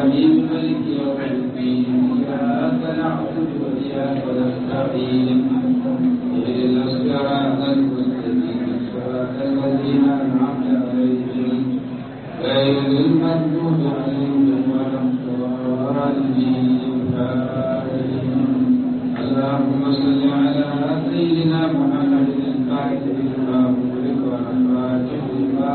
مالك يوم الدين إياك نعبد وإياك نستعين اهدنا الصراط المستقيم صراط الذين أنعمت عليهم غير المغضوب عليهم ولا الضالين اللهم صل على سيدنا محمد الفاتح لما أغلق والخاتم لما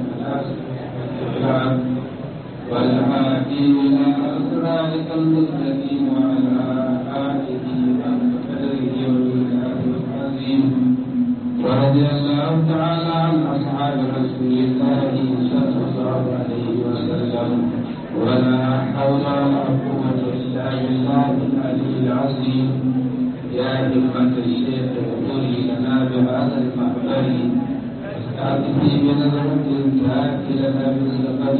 سبق والهادي إلى صراطك المستقيم وعلى آله وقدره ومقداره العظيم ورضي الله تعالى عن أصحاب رسول الله صلى الله عليه وسلم ولا حول ولا قوة إلا بالله العلي العظيم يا همة الشيخ اغفري لنا بهذا المحضر استعطفي بنظرة تأتي لنا بالسفر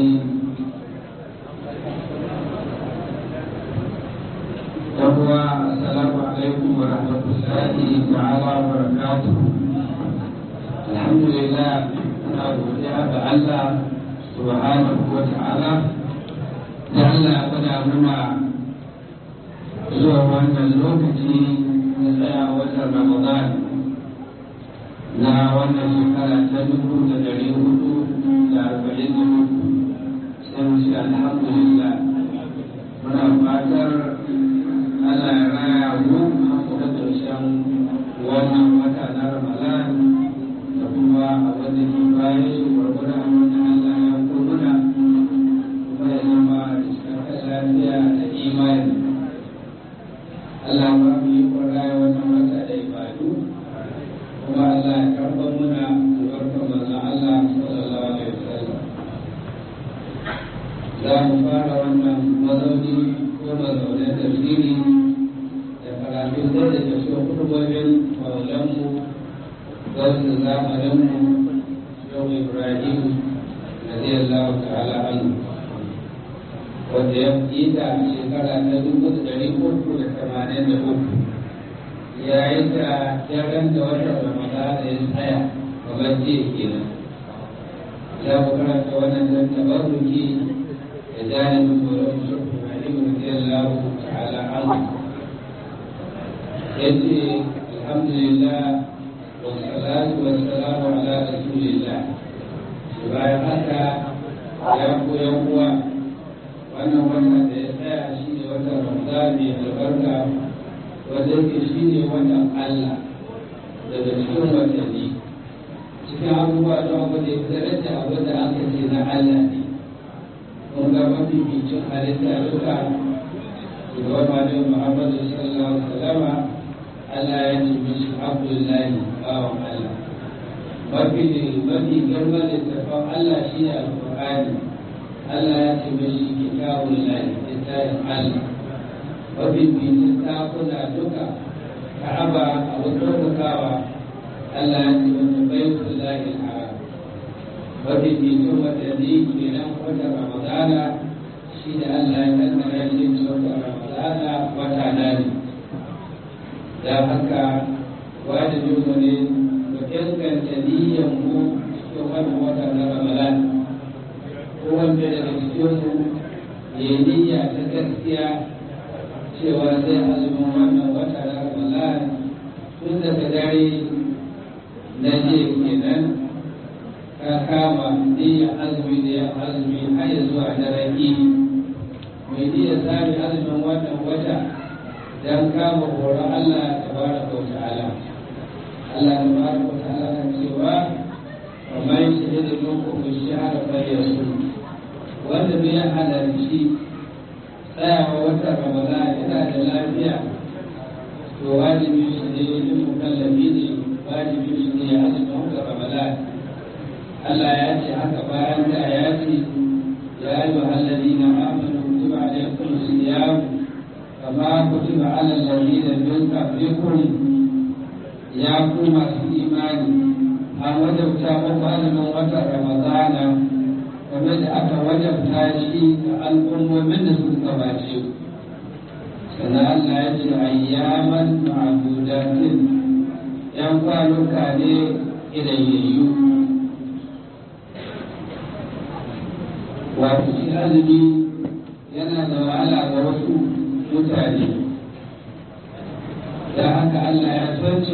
yawwa assalamu alaikum wa rahmatullahi ta'ala wa barakatuh alhamdulillah na godiya ga Allah subhanahu wa ta'ala da Allah ya gwada muna zuwa wannan lokaci na tsaya watan Ramadan na wannan shekara ta dubu da dari hudu da arba'in da hudu sai mu ce alhamdulillah muna fatar Allah ya raya mu da ƙarshen wannan wata na Ramadan da kuma abin da ke bayan shi gwargwada abin da Allah ya kurmuna kuma ya zama cikin lafiya da imani. Allah ba mu yi raya wannan wata da ibadu kuma Allah ya karɓar muna albarkar manzon Allah sallallahu alaihi wasallam. Za mu fara wannan mazauni ko mazaunin tafsiri kafin zai da tafiya kudubobin maulanmu wasu zamaninmu yau ibrahim na zai Allah ta'ala anu wanda ya yi ta shekara ta dubu da dari uku da tamanin da uku yayin da daren da watan ramadana ya tsaya kamar jiya kenan ya ku karanta wannan dan tabarruki da janibin maulanmu shi ibrahim na zai Allah ta'ala anu yace alhamdulillah wa salatu wa salamu ala rasulillah bayan haka ya koyan uwa wannan wata da ya tsaya shi ne watan ramadan mai albarka wanda yake shi ne watan allah daga cikin watanni cikin abubuwa don abu da ya fitar da abu da aka ce na allah ne mun ga mafificin halitta duka shugaban malin muhammadu sallallahu alaihi wasallama Allah ya ce mishi Abdullahi bawan Allah. Mafi mafi girman littattafan Allah shi ne Alƙur'ani. Allah ya ce mishi kitabun lahi littafin Allah. Mafi bitin takuna duka Ka'aba abin ɗaukakawa Allah ya ce wata baitul lahi haram. Mafi bitin watanni kenan watan Ramadana shi da Allah ya kaddara shi watan Ramadana wata na ne. da haka wajibin mu ne mu inganta niyyar mu cikin wannan wata na ramadan ko wanda daga cikin mu ya yi niyya ta gaskiya cewa zai azumin wannan wata na ramadan tun daga dare na je kenan ka kama niyyar azumi da ya azumi har ya zuwa daren idi mai niyyar sami azumin wannan wata dan kama horon Allah tabaraka wa ta'ala Allah tabaraka wa ta'ala kan cewa wa man shahida minkum ash-shahra falyasum wanda bai halarci tsayawa watan Ramadan yana da lafiya to wajibi shi ne yin mukallafi ne wajibi shi ne ya azumi watan Ramadan Allah ya ce haka bayan da ya ce ya yi wa halladina amanu kutiba alaykum siyam كما كتب على الذين من قبلكم يا كما في إيمان أن وجبت مقال من وتر رمضان ومن أتى وجبت شيء الأم من سلطة باشي سنة الله يجي أياما معدودات ينقال كان إليه wato shi azumi yana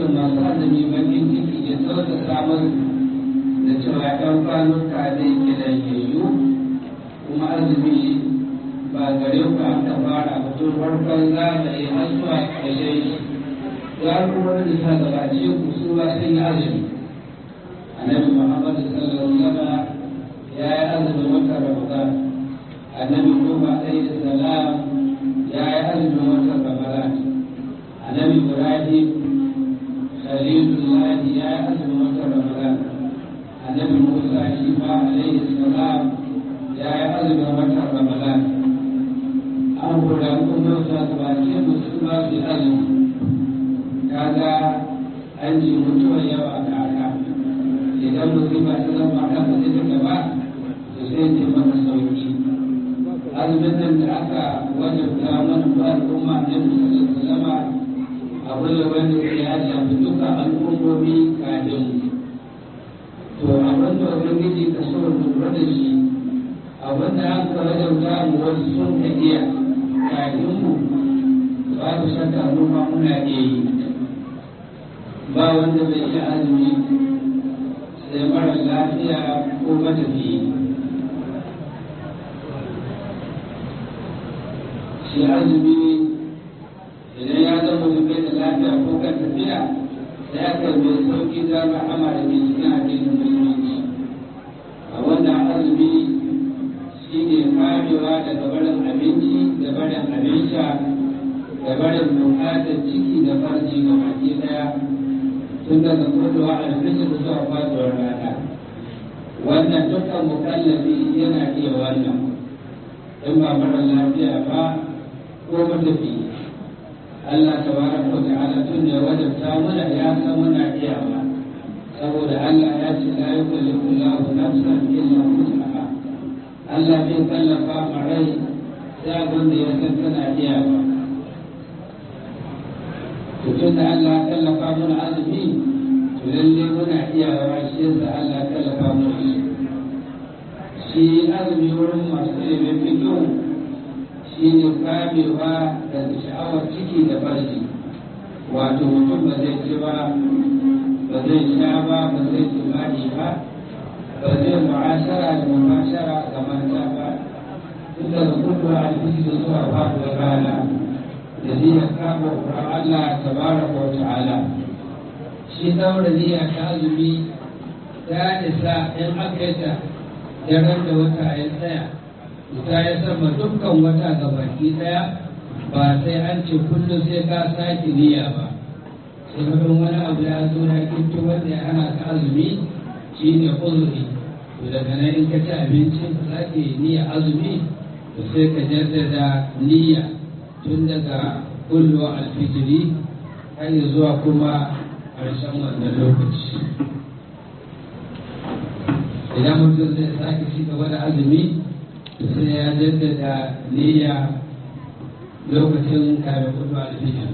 masu azumi bakin ciki ya tausasa musu da cewa ɗan kwanuka zai kiran yayyu kuma azumi ba gare ku aka fara mutum farkon zamani har zuwa ƙarshen shi ya kuma da ta gabace ku su ba sun yi azumi annabi muhammad sallallahu alaihi wasallam ya yi azumin wata ramadan annabi nuhu alaihi salam ya yi azumin wata ramadan annabi ibrahim khalilullah ya yi azumin wata ramadan annabi musa shi ma alaihi salam ya yi azumin wata ramadan an kula kuma ta gabace mu su ba su yi azumi kaga an ji mutuwar yawa ga aka idan musiba ta zama aka ba zai ta ba to sai ce maka sauki azumin nan da aka wajabta mana ba al'umma ne musulun zama abu da wanda ya shafi duka al'ummomi kafin to abin da ubangiji ka so lura da shi abin da aka wajabta mu wasu sun ka iya kafin mu babu shakka mu ma muna iya yi ba wanda bai iya azumi sai mara lafiya ko matafiyi shi azumi idan ya zama mutum bai da lafiya ko kan tafiya sai aka mai sauki da rahama da ke cikin addinin musulunci a wannan azumi shi ne kamewa daga barin abinci da barin abin sha da barin bukatar ciki da farji ga baki daya tun daga kuduwa alfijir zuwa faduwar rana wannan dukkan mukallafi yana iya wannan in ba mara lafiya ba ko matafi Allah tabaraka wa ta'ala tun da wajabta mana ya san muna iya ba saboda Allah ya ce la yukallifu Allahu nafsan illa wus'aha Allah bai kallafa ma rai sai abin da ya san tana iya ba to tun da Allah ya kallafa mana azumi to lalle muna iya wa shi yasa Allah ya kallafa mana shi shi azumi wurin masu ilimin fikihu shi ne kamewa daga sha'awar ciki da farji wato mutum ba zai ci ba ba zai sha ba ba zai jima'i ba ba zai mu'ashara da mubashara ga mata ba tun daga kudu a alfiji da zuwa faɗuwar rana da niyyar kama ƙuran Allah tabaraka wa ta'ala shi daura niyya ta azumi ta isa in aka yi ta daren da wata ya tsaya ita ya sama dukkan wata ga baki daya ba sai an ce kullum sai ka sake niyya ba sai mutum wani abu ya zo ya kinto wanda ya hana ka azumi shine uzuri to daga nan in ka ci abinci ka sake niyya azumi to sai ka jaddada niyya tun daga kullu alfijiri har zuwa kuma ƙarshen wannan lokaci idan mutum zai sake ci gaba da azumi sai ya jaddada niyya lokacin kare kudu alfijir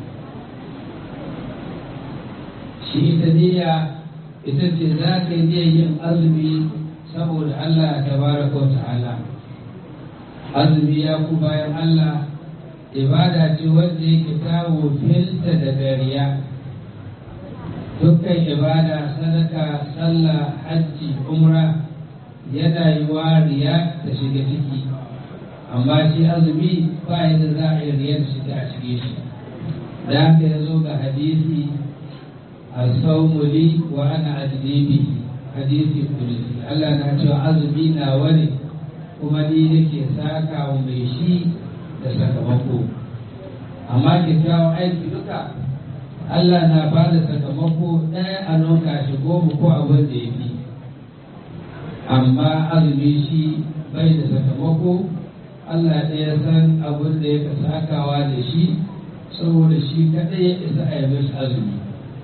shi ita niyya ita ce za ka yi yin azumi saboda Allah ta baraka wa ta'ala azumi ya ku bayan Allah ibada ce wanda yake ta wofinta da dariya dukkan ibada sadaka sallah hajji umra yana yi wa riya da shiga ciki amma shi azumi ba yadda za a yi riyar shiga a cike shi da haka ya zo ga hadisi a saumuli wa ana ajnibi hadisi kudusi Allah na cewa azumi na wani kuma ni nake saka wa mai shi da sakamako amma kyakkyawan aiki duka Allah na ba da sakamako ɗaya a nunka shi goma ko abin da ya fi amma azumi shi bai da sakamako Allah ɗaya san abin da ya sakawa da shi saboda shi kaɗai ya isa a yi mashi azumi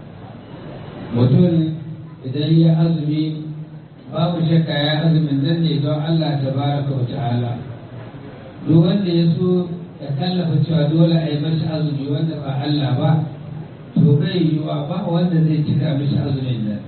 mutum idan ya azumi babu shakka ya azumin nan ne don Allah ta baraka wa ta'ala duk wanda ya so ya tallafa cewa dole a yi mashi azumi wanda ba Allah ba to bai yiwa ba wanda zai cika mashi azumin nan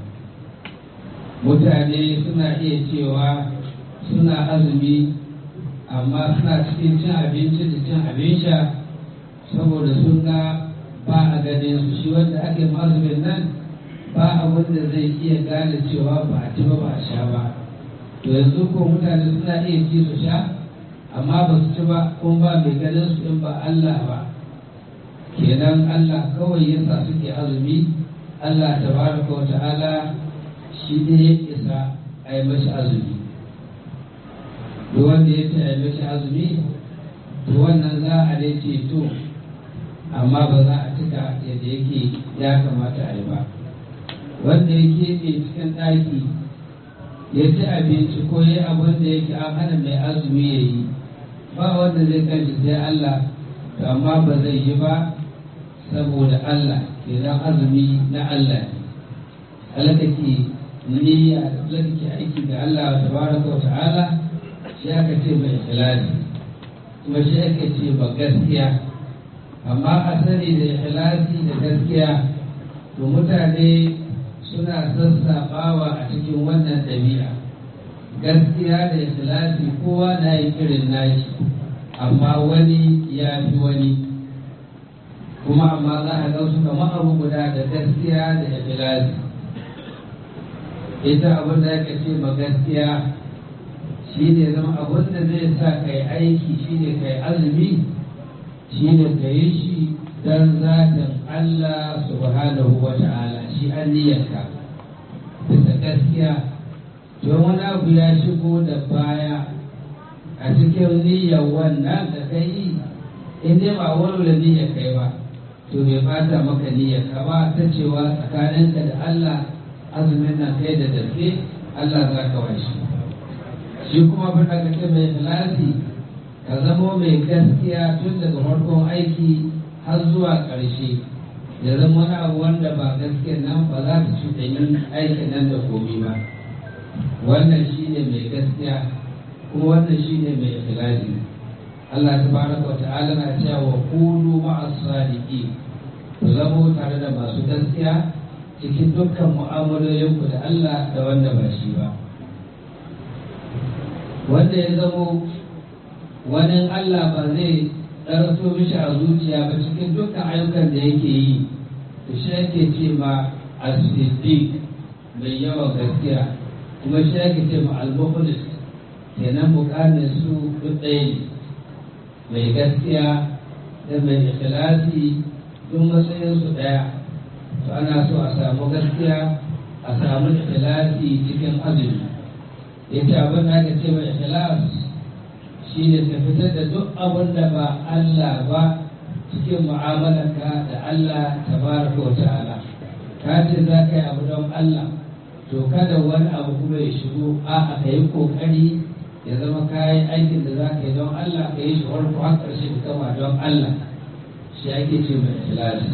mutane suna iya cewa suna azumi amma suna cikin cin abinci da cin abin sha saboda sun ga ba a ganin su shi wanda ake azumin nan ba abin da zai iya gane cewa ba a ci ba ba a sha ba to yanzu ko mutane suna iya ci su sha amma ba su ci ba kuma ba mai ganin su in ba Allah ba kenan Allah kawai yasa suke azumi Allah tabaraka wa ta'ala shi ne ya isa a yi mashi azumi duk wanda ya ce a yi mashi azumi to wannan za a dai ceto amma ba za a cika yadda yake ya kamata a yi ba wanda ya keɓe cikin ɗaki ya ci abinci ko ya abin da yake an hana mai azumi ya yi ba wanda zai kanci sai Allah to amma ba zai yi ba saboda Allah kenan azumi na Allah ne halakake niyya da halakake aiki ga Allah tabaraka wa ta'ala shi aka ce mai ikhlasi kuma shi aka ce ba gaskiya amma asali da ikhlasi da gaskiya to mutane suna sassaɓawa a cikin wannan ɗabi'a gaskiya da ikhlasi kowa na yi irin nashi amma wani ya fi wani kuma amma za a ga su kamar abu guda da gaskiya da ikhlasi ita abin da aka ce ma gaskiya shi ne zama abin da zai sa kai aiki shi ne kai azumi shi ne ka yi shi don zatin Allah subhanahu wa ta'ala shi an niyyarka bisa gaskiya don wani abu ya shigo da baya a cikin niyyar wannan da ka yi in dai ba wani niyyar kai ba to bai bata maka niyyar ka ba ta cewa tsakaninka da Allah azumin nan kai da dafe Allah za ka washe shi kuma fada ka ce mai ikhlasi ka zamo mai gaskiya tun daga farkon aiki har zuwa ƙarshe ya zama wani abu wanda ba gaskiyar nan ba za ta cuta yin aikin nan da komi ba wannan shi ne mai gaskiya kuma wannan shi ne mai ikhlasi Allah tabaraka wa ta'ala na cewa wa kulu ma'as sadiqin ku zamo tare da masu gaskiya cikin dukkan mu'amalolinku da Allah da wanda ba shi ba wanda ya zamo wani Allah ba zai ɗarso mishi a zuciya ba cikin dukkan ayyukan da yake yi da shi ake ce ma as-siddiq mai yawan gaskiya kuma shi ake ce ma al-mukhlis kenan bukatar su duk ɗaya ne mai gaskiya da mai ikhlasi duk matsayin su ɗaya to ana so a samu gaskiya a samu ikhlasi cikin azumi yace abin da aka ce mai ikhlas shi ne ka fitar da duk abin da ba Allah ba cikin mu'amalarka da Allah tabaraka wa ta'ala ka ce za ka yi abu don Allah to kada wani abu kuma ya shigo a ka yi kokari ya zama kayan aikin da za ka yi don Allah ka yi shi farko har ƙarshe ka gama don Allah shi ake ce mai ikhlasi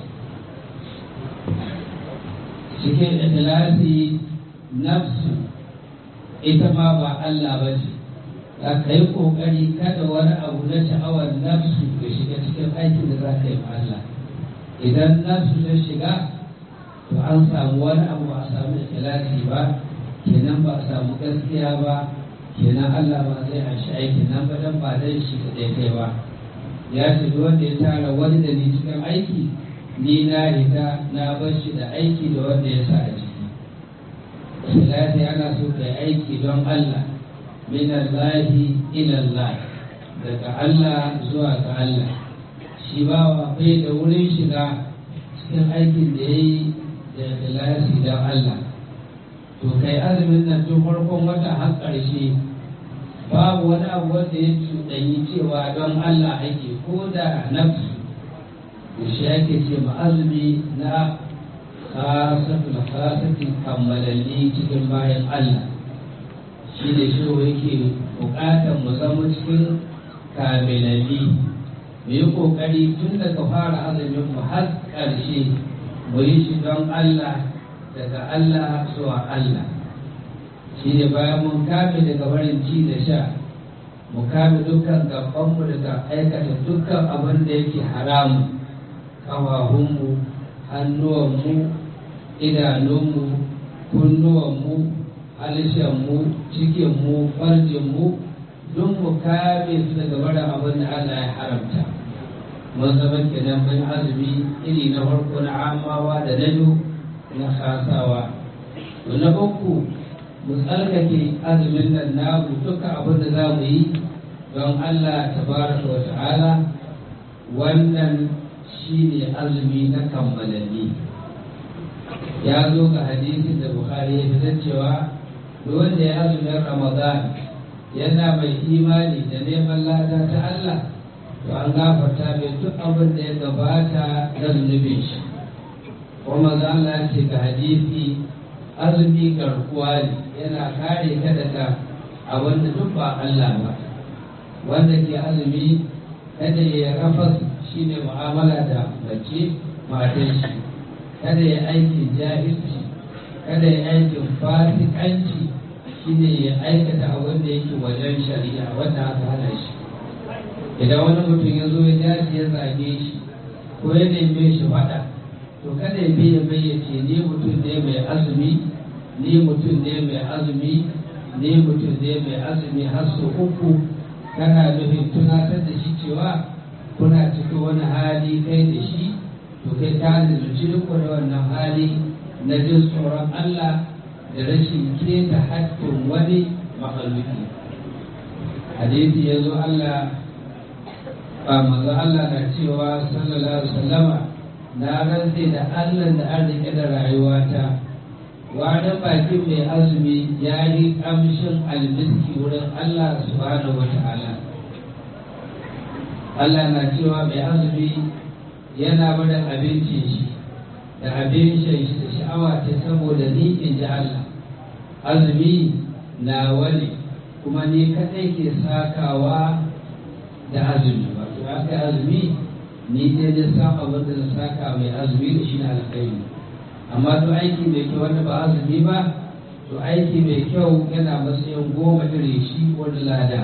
cikin ikhlasi nafsu ita ma ba Allah ba ce za ka yi ƙoƙari kada wani abu na sha'awar nafsu ya shiga cikin aikin da za ka yi Allah idan nafsu ta shiga to an samu wani abu ba a samu ikhlasi ba kenan ba a samu gaskiya ba kenan Allah ba zai anshi aikin nan ba dan ba dan shi da kai ba ya ce wanda ya tara wani da ni cikin aiki ni na riga na bar shi da aiki da wanda ya sa a ciki ikhlasi ana so kai aiki don Allah min Allah ila Allah daga Allah zuwa ga Allah shi ba wa bai da wurin shiga cikin aikin da ya yi da ikhlasi don Allah to kai azumin nan tun farkon wata har ƙarshe babu wani abu wanda ya cuɗanyi cewa don Allah ake ko da nafsu shi ake ce azumi na khasatul khasatin kammalalli cikin bayan Allah shi da shi yake buƙatar mu zama cikin kamilalli mu yi ƙoƙari tun daga fara azumin mu har ƙarshe mu yi shi don Allah daga Allah zuwa Allah shi ne bayan mun kame daga barin ci da sha mu kame dukkan gabanmu daga aikata dukkan abin da yake haramu ƙawahunmu hannuwanmu idanunmu kunnuwanmu halishanmu cikinmu farjinmu don mu kame su daga barin abin da Allah ya haramta mun zama kenan mun azumi iri na farko na amawa da na biyu na kasawa to na uku mu tsarkake azumin nan namu duka abin da za mu yi don Allah tabaraka wa ta'ala wannan shine azumi na kammalalli ya zo ga hadisin da Bukhari ya fitar cewa duk wanda ya azumin Ramadan yana mai imani da neman lada ta Allah to an gafarta mai duk abin da ya gabata na zunubin shi kuma za Allah ce ga hadisi azumi garkuwa ne yana kare ka daga abin da duk ba Allah ba wanda ke azumi kada ya rafas shine mu'amala da mace matan shi kada ya aikin jahilci kada ya aikin fasikanci shine ya aikata abin da yake wajen shari'a wanda aka hana shi idan wani mutum ya zo ya dace ya zage shi ko ya neme shi faɗa to kada ya biya bayyace ni mutum ne mai azumi ni mutum ne mai azumi ni mutum ne mai azumi har su uku kana nufin tunatar da shi cewa kuna cikin wani hali kai da shi to kai ka lalace da wannan hali na jin tsoron Allah da rashin keta haƙƙin wani mahaluki hadisi ya zo Allah ba manzo Allah na cewa sallallahu alaihi wasallama na rantse da Allah da an rike da rayuwata wani bakin mai azumi ya yi kamshin almiski wurin Allah subhanahu wata'ala Allah na cewa mai azumi yana barin abincin shi da abin shan shi da sha'awa ta saboda ni in ji Allah azumi na wani kuma ni kadai ke sakawa da azumi wato aka azumi ni dai da sa abin da na saka mai azumi da shi na alkhairi amma to aiki mai kyau wanda ba azumi ba to aiki mai kyau yana matsayin goma ire shi wani lada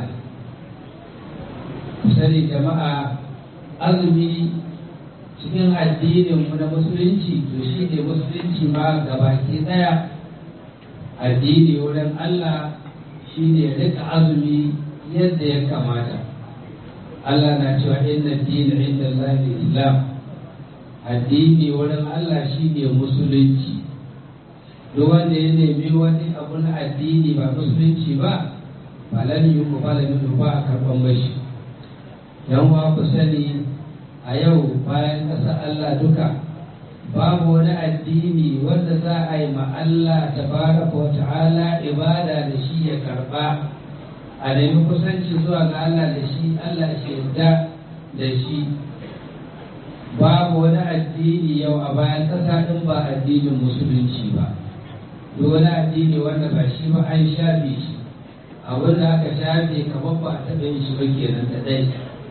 sani jama'a azumi cikin addinin mu na musulunci to shi ne musulunci ma gabaki daya addini wurin Allah shi ne rika azumi yadda ya kamata Allah na cewa inna dina inda Allah islam addini wurin Allah shi ne musulunci duk wanda ya nemi wani abu na addini ba musulunci ba ba lan yi ku ba ba a karɓan mashi yan wa ku sani a yau bayan ƙasa Allah duka babu wani addini wanda za a yi ma Allah tabaraka wa ta'ala ibada da shi ya karba a nemi kusanci zuwa ga Allah da shi Allah shaida da shi babu wani addini yau a bayan ƙasa ɗin ba addinin musulunci ba duk wani addini wanda ba shi ba an shafe shi abin da aka shafe kamar ba a taɓa yin shi ba kenan da ɗai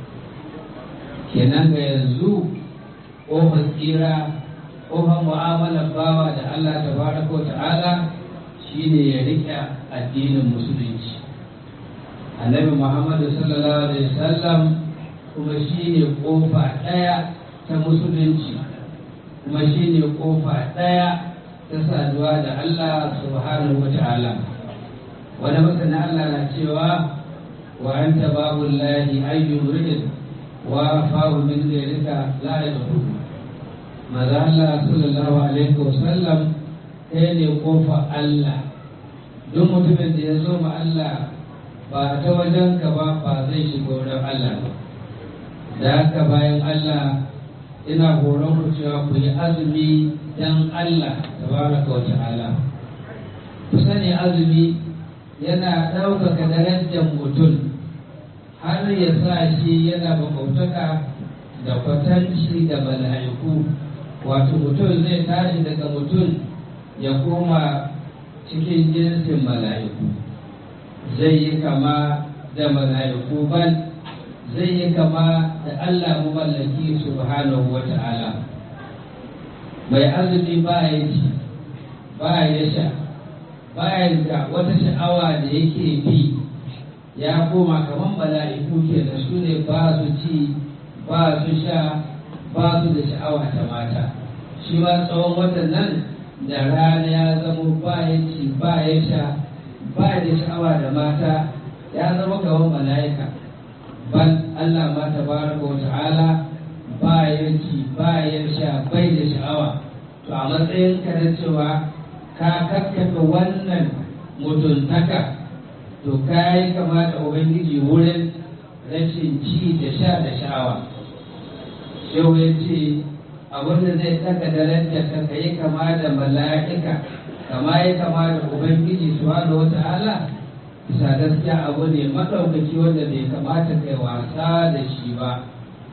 kenan ga yanzu ƙofar tsira ƙofar mu'amalar bawa da Allah ta baraka wa ta'ala shine ya riƙe addinin musulunci annabi muhammadu sallallahu alaihi wasallam kuma shine ƙofa ɗaya ta musulunci kuma shine ƙofa ɗaya ta saduwa da Allah subhanahu wa ta'ala wani masana Allah na cewa wa anta babu lahi ayyun ridin wa fahu min zalika la yadkhulu maza Allah sallallahu alaihi wasallam kai ne kofa Allah duk mutumin da ya zo ma Allah ba ta wajen ka ba ba zai shiga wurin Allah ba da haka bayan Allah ina horon ku cewa ku yi azumi dan Allah tabaraka wa ta'ala ku sani azumi yana ɗaukaka darajar mutum har ya sa shi yana bakautaka da kwatanci da mala'iku wato mutum zai tashi daga mutum ya koma cikin jinsin mala'iku zai yi kama da mala'iku ban zai yi kama da Allah mallaki subhanahu wa ta'ala mai azumi ba ya ci ba ya sha ba ya da wata sha'awa da yake bi ya koma kamar mala'iku ke da su ne ba su ci ba su sha ba su da sha'awa ta mata shi ma tsawon watan nan da rana ya zama ba ya ci ba ya sha ba da sha'awa da mata ya zama kamar mala'ika ban Allah ma tabaraka wa ta'ala ba ya ci ba ya sha bai da sha'awa to a matsayin ka na cewa ka kakkaɓe wannan mutuntaka to ka yi kama da ubangiji wurin rashin ci da sha da sha'awa shehu ya ce abinda zai daga darajar ka ka yi kama da mala'ika kama yi kama da ubangiji subhanahu wa ta'ala bisa gaskiya abu ne maɗaukaki wanda bai kamata kai wasa da shi ba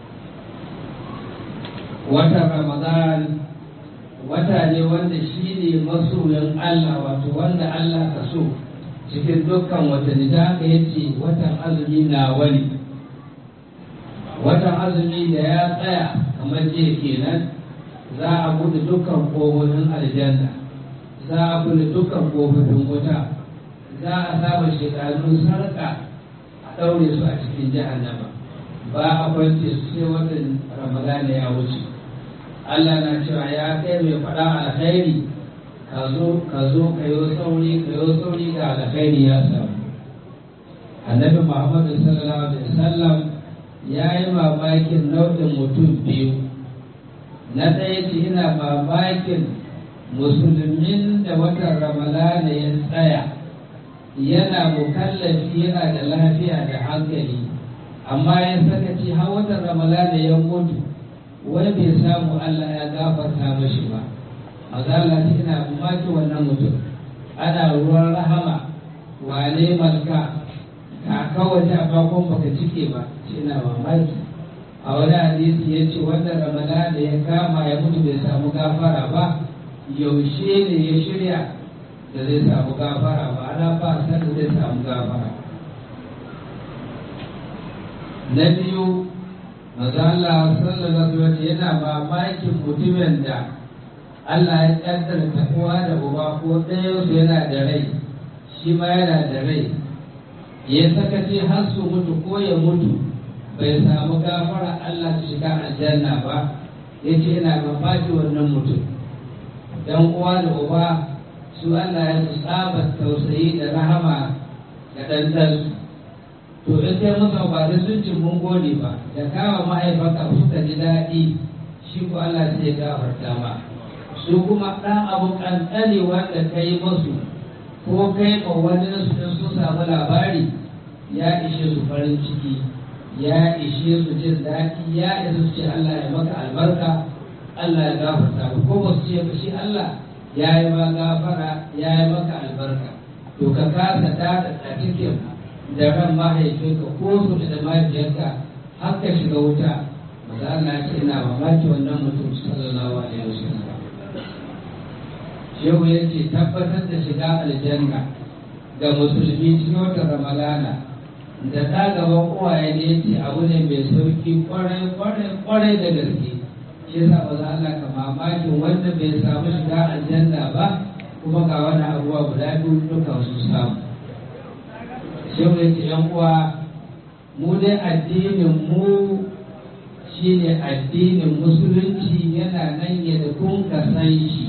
watan ramadan wata ne wanda shi ne masoyin allah wato wanda allah ka so cikin dukkan watanni da aka yace watan azumi na wani watan azumi da ya tsaya kamar jiya kenan za a buɗe dukkan ƙofofin aljanna za a buɗe dukkan ƙofofin wuta za a saba shekaru sarƙa a ɗaure su a cikin jahannama ba a kwance su sai watan ramadana ya wuce Allah na cewa ya kai mai faɗa alkhairi ka zo ka zo ka yi sauri ka yi sauri ga alkhairi ya samu annabi muhammadu sallallahu alaihi wasallam ya yi mamakin nau'in mutum biyu na ɗaya ce ina mamakin musulmin da watan ramadana ya tsaya yana mukallafi yana da lafiya da hankali amma ya saka ce har watan ramadana ya mutu wai bai samu Allah ya gafarta mashi ba mazala ce ina mamaki wannan mutum ana ruwan rahama wane malka ka kawace a bakon baka cike ba shi na mamaki a wani hadisi ya ce wanda ramadana da ya kama ya mutu bai samu gafara ba yaushe ne ya shirya da zai samu gafara ba ana ba san da zai samu gafara na biyu maza Allah sallallahu alaihi yana mamakin mutumin da Allah ya kaddara takowa da uba ko ɗaya su yana da rai shi ma yana da rai ya sakace har su mutu ko ya mutu bai samu gafara Allah ta shiga aljanna ba ya ce yana mamaki wannan mutum dan uwa da uba su Allah ya tsaba tausayi da rahama ga ɗanɗansu to in kai musu ba da sun ci mun gode ba da kawo mahaifanka suka ji daɗi shi ko Allah sai ya gafarta ma su kuma ɗan abu ƙanƙani wanda ka yi musu ko kai ma wani su in sun samu labari ya ishe su farin ciki ya ishe su jin daɗi ya isa su ce Allah ya maka albarka Allah ya gafarta ba ko ba su ce ba shi Allah ya yi ma gafara ya yi maka albarka to ka kasa tada a cikin da ran mahaifinka ko su da mahaifiyarka har ka shiga wuta maza Allah ya ce ina mamaki wannan mutum sallallahu alaihi wasallam shehu ya ce tabbatar da shiga aljanna ga musulmi cikin wata ramalana da ta gaban uwaye ne ce abu ne mai sauki kwarai kwarai kwarai da gaske shi yasa ba za Allah ka mamakin wanda bai samu shiga aljanna ba kuma ga wani abubuwa guda biyu duka su samu shehu ya ce yan uwa mu dai addinin mu shine addinin musulunci yana nan yadda kun ka san shi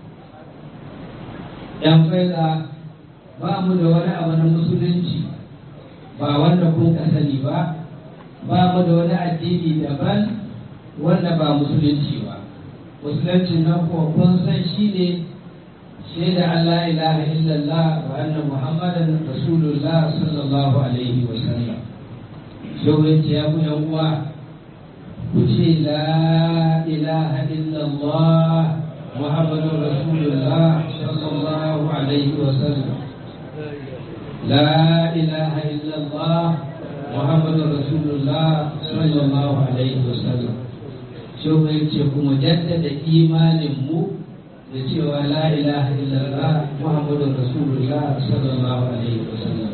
yan faida ba mu da wani abu na musulunci ba wanda kun ka sani ba ba mu da wani addini daban wanda ba musulunci ba musulunci nan kuwa kun san shi ne shaida Allah ilaha illallah wa anna muhammadan rasulullah sallallahu alaihi wa sallam shaurin ya ku yan uwa ku ce la ilaha illallah muhammadun rasulullah sallallahu alaihi wa sallam لا إله إلا الله محمد رسول الله صلى الله عليه وسلم شو yace kuma jaddada imanin mu da cewa la ilaha illallah muhammadur rasulullah sallallahu alaihi wasallam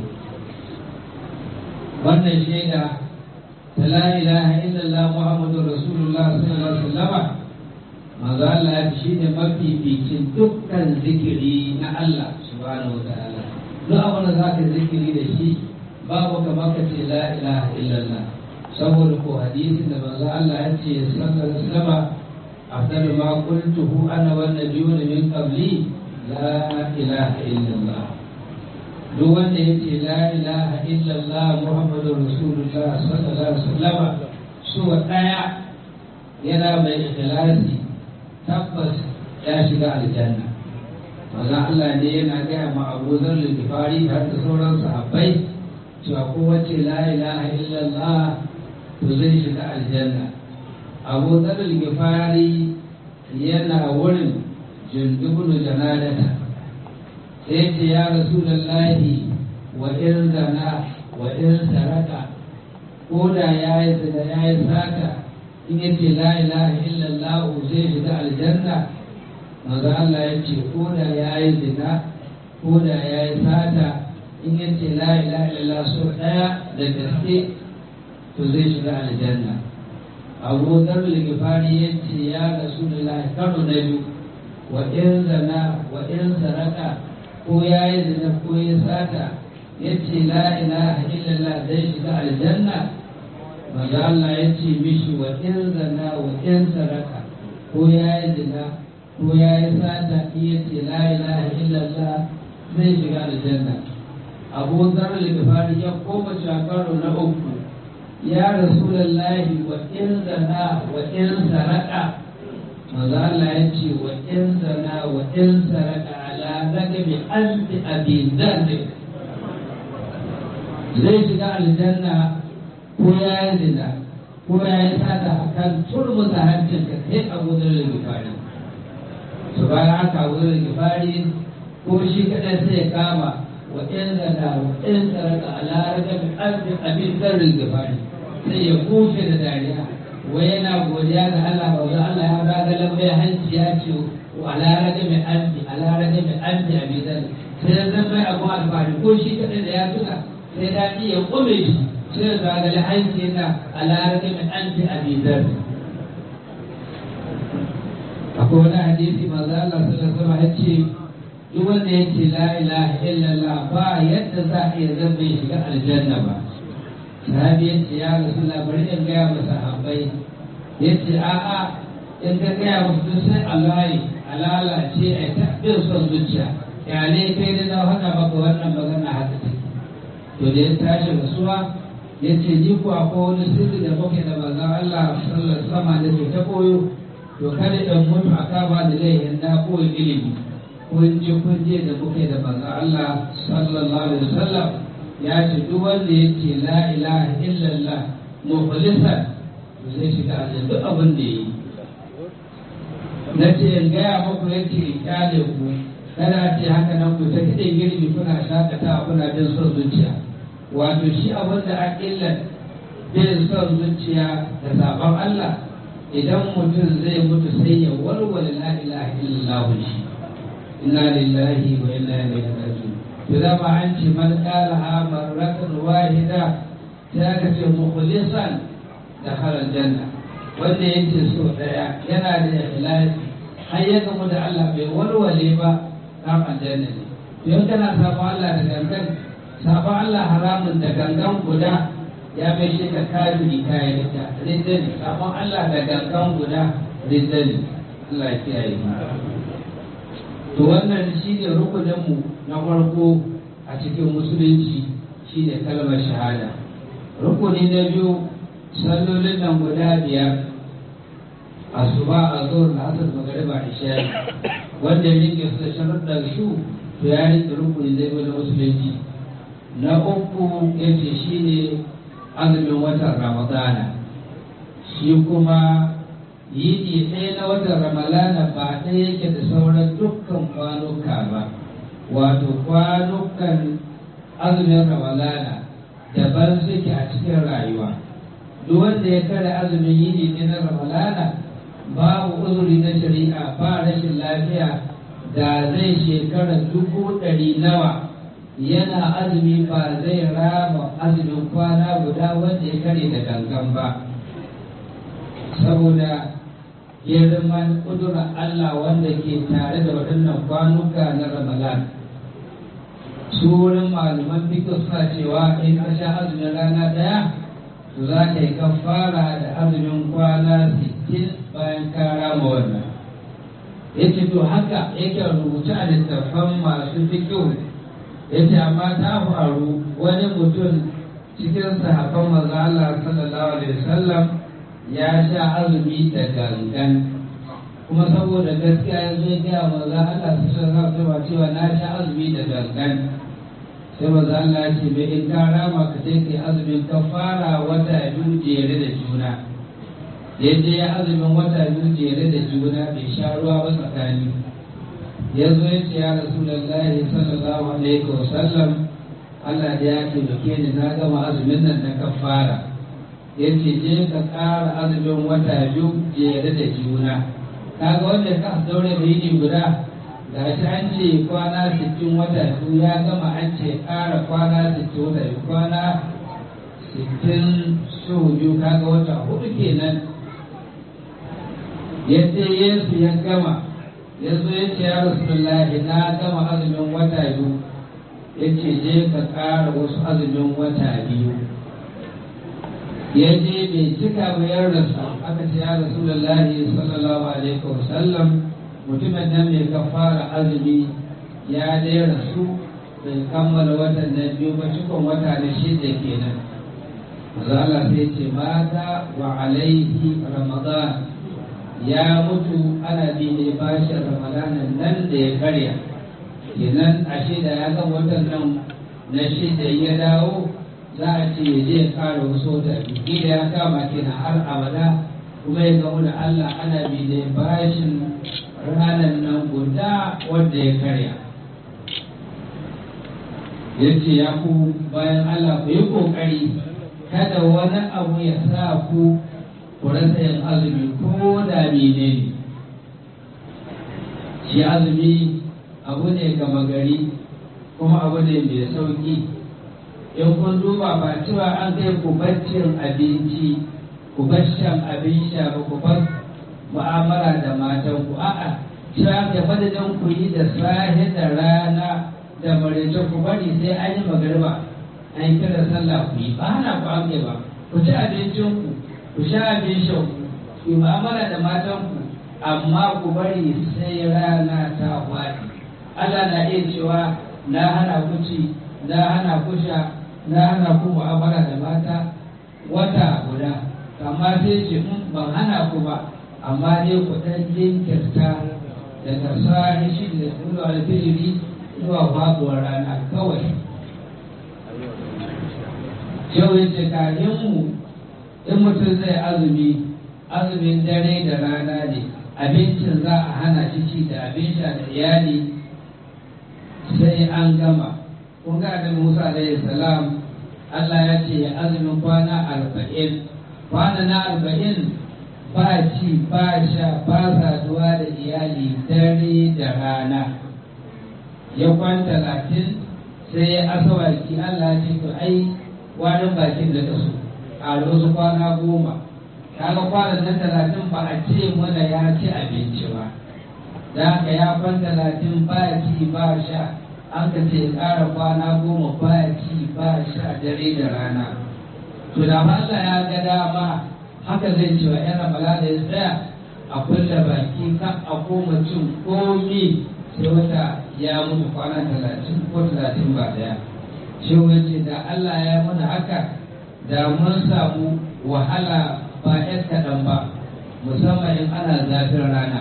wannan shaida ta la ilaha illallah muhammadur rasulullah sallallahu alaihi wasallam manzo Allah shi ne mafificin dukkan zikiri na Allah subhanahu wa ta'ala duk abin da za ka zikiri da shi babu kamar ka ce la ilaha illallah saboda ko hadisin da manzo Allah ya ce sallallahu alaihi wasallam afdalu ma qultuhu ana wan nabiyuna min qabli la ilaha illallah duk wanda ya ce la ilaha illallah muhammadur rasulullah sallallahu alaihi wasallam so daya yana mai ikhlasi tabbas ya shiga aljanna manzon Allah ne yana gaya ma Abu Dharr al-Ghifari har da sauran sahabbai cewa kowace la ilaha illallah to zai shiga aljanna Abu Dharr al-Ghifari yana wurin jundubun janadata sai ce ya rasulullahi wa in zana wa in saraka ko da ya yi zina ya yi sata in yace la ilaha illallah zai shiga aljanna maza Allah ya ce ko da ya yi zina ko da ya yi sata in ya ce la ilaha illallah so ɗaya da gaske to zai shiga aljanna abu zar ligifari ya ce ya rasu da lahi karo na biyu wa in zana wa in saraka ko ya yi zina ko ya sata ya ce la ilaha illallah zai shiga aljanna maza Allah ya ce mishi wa in zana wa in saraka ko ya yi zina ko ya yi sata iya ce la ilaha illallah zai shiga aljanna abu zarar da ya koma shakaru na uku ya rasulallahi wa in zana wa in saraka maza Allah ya ce wa in zana wa in saraka ala ragabi anti abi dhanbi zai shiga aljanna ko ya yi zina ko ya yi sata akan turmuta hancin ka kai abu zarar da su bayan haka wurin gifari ko shi kaɗai sai ya kama wa ɗin zana wa ɗin saraka a laraka bi arzikin abin zarrin gifari sai ya kushe da dariya wai yana godiya ga Allah ba za Allah ya raga lambai hanci ya ce wa laraka mai arzi a laraka mai arzi a bi zarri sai ya zama mai abu alfahari ko shi kaɗai da ya tuna sai daɗi ya ƙume shi sai ya zagali hanci yana a laraka mai arzi a bi zarri akwai wani hadisi manzo Allah sallallahu alaihi ya ce duk wanda ya ce la ilaha illallah ba yadda za a iya zama ya shiga aljanna ba sahabi ya ce ya rasulullah bari in gaya masa sahabbai ya ce a'a in ka gaya musu duk sai Allah ya alalace a ta bin son zuciya yale kai da na faɗa maka wannan magana haka take to da ya tashi rasuwa ya ce ni ko akwai wani sirri da muke da manzon Allah sallallahu alaihi wasallam da ke ta koyo to kada in mutu a kama da laihin na koyi ilimi kun ji kun je da muke da manzon Allah sallallahu alaihi wasallam ya ce duk wanda ya ce la ilaha illallah mukhlisan to zai shiga aljanna duk abin da yi na ce in gaya muku ya ce kyale ku kada ce haka nan ku ta kiɗin girbi kuna shakatawa kuna bin son zuciya wato shi abin da a illan bin son zuciya da sabon Allah idan mutum zai mutu sai ya walwala la ilaha illallah shi inna lillahi wa inna ilaihi raji'un to da ma an ce man qala ha marratan wahida sai ka ce mukhlisan da halal janna wanda yake so daya yana da ikhlasi har ya gamu da Allah bai walwale ba kan aljanna ne to in kana sabon Allah da gangan sabon Allah haramun da gangan guda ya mai shi ka kafiri kayan rita ridani sabon Allah da gangan guda ridani Allah ya kiyaye to wannan shi ne rukuninmu na farko a cikin musulunci shi ne kalmar shahada rukuni na biyu sallolin nan guda biyar asuba a zuwa na asar magariba isha wanda ya rike su da sharuɗar su to ya rike rukuni na biyu na musulunci na uku ya ce shi ne azumin watan ramadana shi kuma yini ɗaya na watan ramadana ba ɗaya yake da sauran dukkan kwanuka ba wato kwanukan azumin ramadana daban suke a cikin rayuwa duk wanda ya kare azumin yini ne na ramadana babu uzuri na shari'a ba rashin lafiya da zai shekara dubu ɗari nawa yana azumi ba zai rama azumin kwana guda wanda ya kare da gangan ba saboda girman kudura Allah wanda ke tare da waɗannan kwanuka na Ramadan. Su wurin malaman fiko suna cewa in ka sha azumin rana ɗaya, to za ka yi kafara da azumin kwana sittin bayan ka rama wannan. Yace to haka yake rubuta a littattafan masu fikihu yace amma ta faru wani mutum cikin sahabban manzo Allah sallallahu alaihi wasallam ya sha azumi da gangan kuma saboda gaskiya ya zo ya gaya maza Allah su sha za su cewa na sha azumi da gangan sai maza Allah ya ce bai in ka rama ka je kai azumin ka fara wata biyu jere da juna yadda ya azumin wata biyu jere da juna bai sha ruwa ba tsakani ya zo ya ce ya rasulullahi sallallahu alaihi wa sallam Allah da ya taimake ni na gama azumin nan na kafara ya ce je ka ƙara azumin wata biyu jere da juna kaga wanda ka daure da yini guda ga shi an ce kwana sittin wata biyu ya gama an ce ƙara kwana sittin wata biyu kwana sittin so biyu kaga wata hudu kenan yadda yesu ya gama ya zo ya ce ya rasulullahi na gama azumin wata biyu ya ce je ka ƙara wasu azumin wata biyu ya je bai cika bayar da su aka ce ya rasulullahi sallallahu alaihi wa sallam mutumin nan mai kafara azumi ya dai rasu bai kammala watan na biyu ba cikon wata na shida kenan Allah sai ce mata wa alaihi ramadan ya mutu ana bi ne bashin ramadanan nan da ya karya kenan ashe da ya ga watan nan na shida ya dawo za a ce ya je kara wasu wata biyu da ya kama kenan har abada kuma ya gamu da Allah ana bi da bashin ranar nan guda wanda ya karya ya ce ya ku bayan Allah ku yi kokari kada wani abu ya sa ku ku rasa yin azumi ko da menene shi azumi abu ne gama gari kuma abu ne mai sauki in kun duba ba cewa an kai ku baccin abinci ku shan abin sha ba ku bar mu'amala da matan ku a'a cewa da madadin ku yi da safe da rana da maraice ku bari sai an yi magariba an kira sallah ku yi ba hana ku an ba ku ci abincin ku ku sha abin shan ku ku yi mu'amala da matan ku amma ku bari sai rana ta faɗi Allah na iya cewa na hana ku ci na hana ku sha na hana ku mu'amala da mata wata guda amma sai ce in ban hana ku ba amma dai ku dan jinkirta daga sahi shi da tsoro alfijiri zuwa faduwar rana kawai yau ya ce kayan mu in mutum zai azumi azumin dare da rana ne abincin za a hana shi ci da abin sha da iyali sai an gama kun ga da Musa alaihi salam Allah ya ce ya azumin kwana arba'in kwana na arba'in ba ci ba sha ba saduwa da iyali dare da rana ya kwan talatin sai ya asawaki Allah ya ce to ai warin bakin da kaso a wasu kwana goma kaga kwanan nan talatin ba a ce mana ya ci abinci ba da haka ya kwan talatin ba ci ba sha an ka ce ƙara kwana goma ba ci ba sha dare da rana to da Allah ya ga dama haka zai ce wa yana bala da ya tsaya a kulle baki kan a koma cin komi sai wata ya mutu kwana talatin ko talatin ba daya shi wace da Allah ya mana haka da mun samu wahala ba ‘yan kaɗan ba musamman in ana zafin rana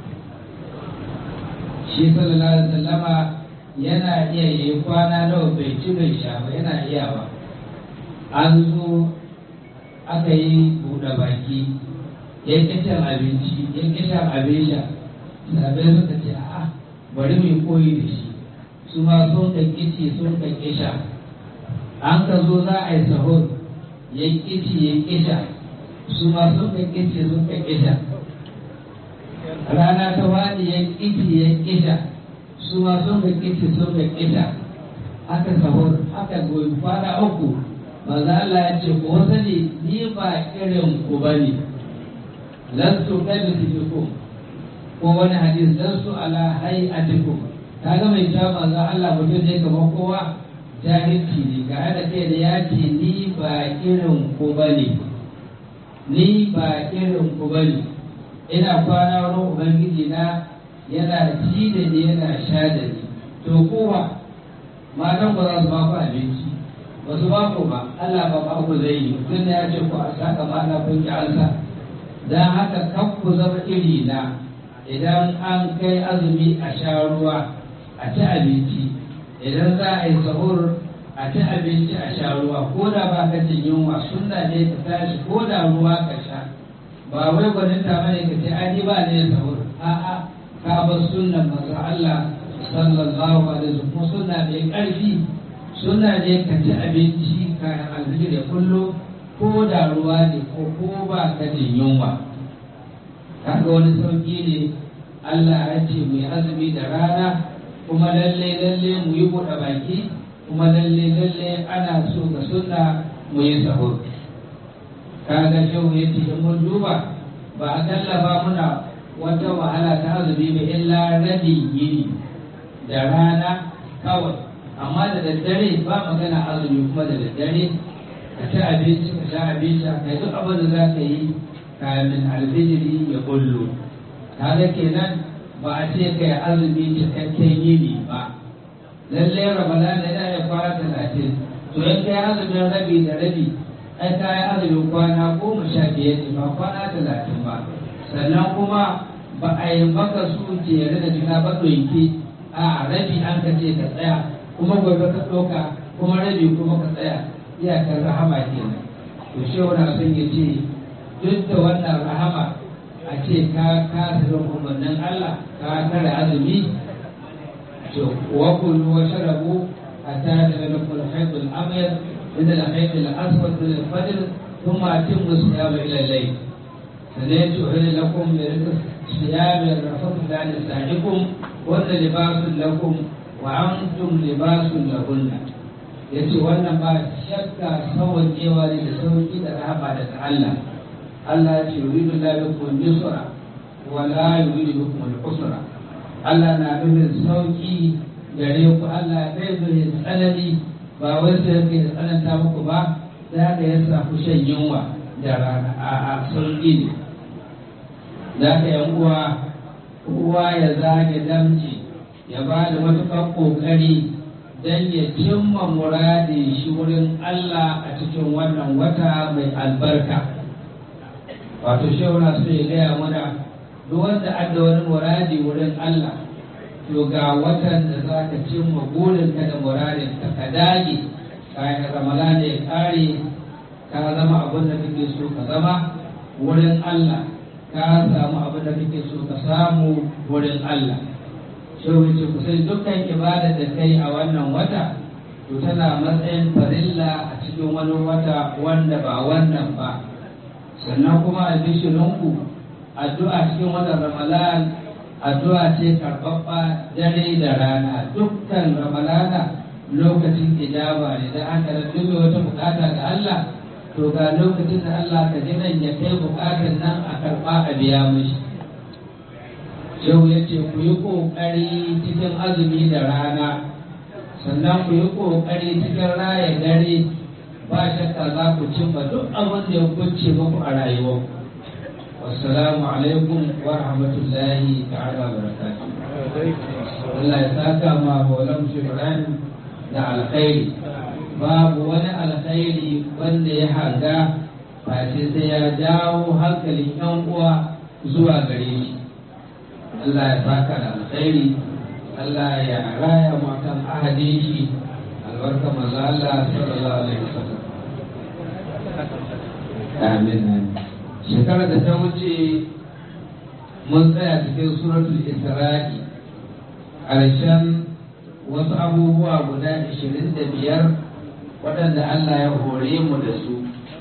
shi sallallahu alaihi wasallama yana iya yi kwana nawa bai ci bai sha ba yana iya ba an zo aka yi buɗe baki ya ƙi cin abinci ya ƙi shan abin sha sabai suka ce a'a bari mu koyi da shi su ma sun ka ƙici sun ka ƙi sha an ka zo za a yi sahur ya ƙici ya ƙi sha su ma sun ka ƙici sun ka ƙi sha rana ta wani ya ƙici ya ƙi sha su ma sun ga kici sun ga kita aka sahur aka goyi kwana uku maza Allah ya ce ko sani ni ba irin ku bane lastu kamithlikum ko wani hadis lastu ala hay'atikum kaga mai ta maza Allah mutum ne kamar kowa jahilci ne ga da kai da ya ce ni ba irin ku bane ni ba irin ku bane ina kwana wurin ubangiji na yana ci da ni yana sha da ni to kowa matan ba za su ba ku abinci ba su ba ku ba Allah ba ba ku zai yi tun da ya ce ku a saka mata kun ki ansa don haka kan ku zama iri na idan an kai azumi a sha ruwa a ci abinci idan za a yi sahur a ci abinci a sha ruwa ko da ba ka jin yunwa sunna ne ka tashi ko da ruwa ka sha ba wai gwanin ta bane ka ce ani ba ne sahur a'a ka bar sunnan manzo Allah sallallahu alaihi wasallam ko sunna mai karfi sunna ne ka ci abinci kayan alfijir ya kullo ko da ruwa ne ko ko ba ka jin yunwa kaga wani sauki ne Allah ya ce mu yi azumi da rana kuma lalle lalle mu yi buɗe baki kuma lalle lalle ana so ga sunna mu yi sahur kaga shehu ya ce in mun duba ba a tallafa muna wata wahala ta azumi ba illa rabi yini da rana kawai amma da daddare ba magana azumi kuma da daddare ka ci abinci ka sha abinci ka duk abin da za ka yi kamin alfijiri ya kullu kaga kenan ba a ce kai azumi cikakken yini ba lalle ramadan yana ya kwana talatin to in kai azumin rabi da rabi ai ka yi azumin kwana goma sha biyar ne ba kwana talatin ba sannan kuma ba a yi maka su jere da juna ba ɗauki a rabi an ka ce ka tsaya kuma gobe ka ɗauka kuma rabi kuma ka tsaya iyakar rahama kenan to shi wani son ya ce duk da wannan rahama a ce ka kasa bin umarnin Allah ka kare azumi to wa kullu wa sharabu hatta yatalaqqal al-hayd al-abyad min al-hayd al-aswad min al-fajr thumma atimmu siyama ila al-layl sanaytu uhilla lakum min siyami rafatu ila nisaikum wa libasun lakum wa antum libasun lahunna yace wannan ba shakka sauƙewa ne da sauƙi da rahama daga Allah Allah ya ce yuridu la bikum yusra wa la yuridu bikum al-usra Allah na nufin sauki gare ku Allah bai nufin tsanani ba wai sai yake da tsananta muku ba da ka ya samu shan yunwa da rana a a sauki ne da ka yan uwa kowa ya zage damci ya ba da matuƙar ƙoƙari don ya cimma muradin shi wurin Allah a cikin wannan wata mai albarka. wato shehu na so ya gaya mana duk wanda adda wani muradi wurin Allah to ga watan da za ka cimma burinka da muradin ka ka dage kayan ramadana ya kare ka zama abin da kake so ka zama wurin Allah ka samu abin da kake so ka samu wurin Allah shehu ce ku sai dukkan ibada da kai a wannan wata to tana matsayin farilla a cikin wani wata wanda ba wannan ba sannan kuma albishirinku addu'a cikin watan ramadan addu'a ce karɓaɓɓa dare da rana dukkan ramalana lokacin ijaba ne da aka da duk wata bukata ga Allah to ga lokacin da Allah ka ji nan ya kai bukatar nan a karɓa a biya mishi Shehu ya ce ku yi ƙoƙari cikin azumi da rana sannan ku yi ƙoƙari cikin raya dare ba shakka za ku cimma duk abin da ya kunce muku a rayuwa wassalamu alaikum wa rahmatullahi ta'ala barakatuh Allah ya saka ma Maulam Ibrahim da alkhairi babu wani alkhairi wanda ya hanga face sai ya jawo hankalin yan uwa zuwa gare shi Allah ya saka da alkhairi Allah ya raya mu kan ahadin shi albarka manzo Allah sallallahu alaihi wasallam amin shekarar da ta wuce mun tsaya cikin suratul isra'i ƙarshen wasu abubuwa guda 25 waɗanda Allah ya hore mu da su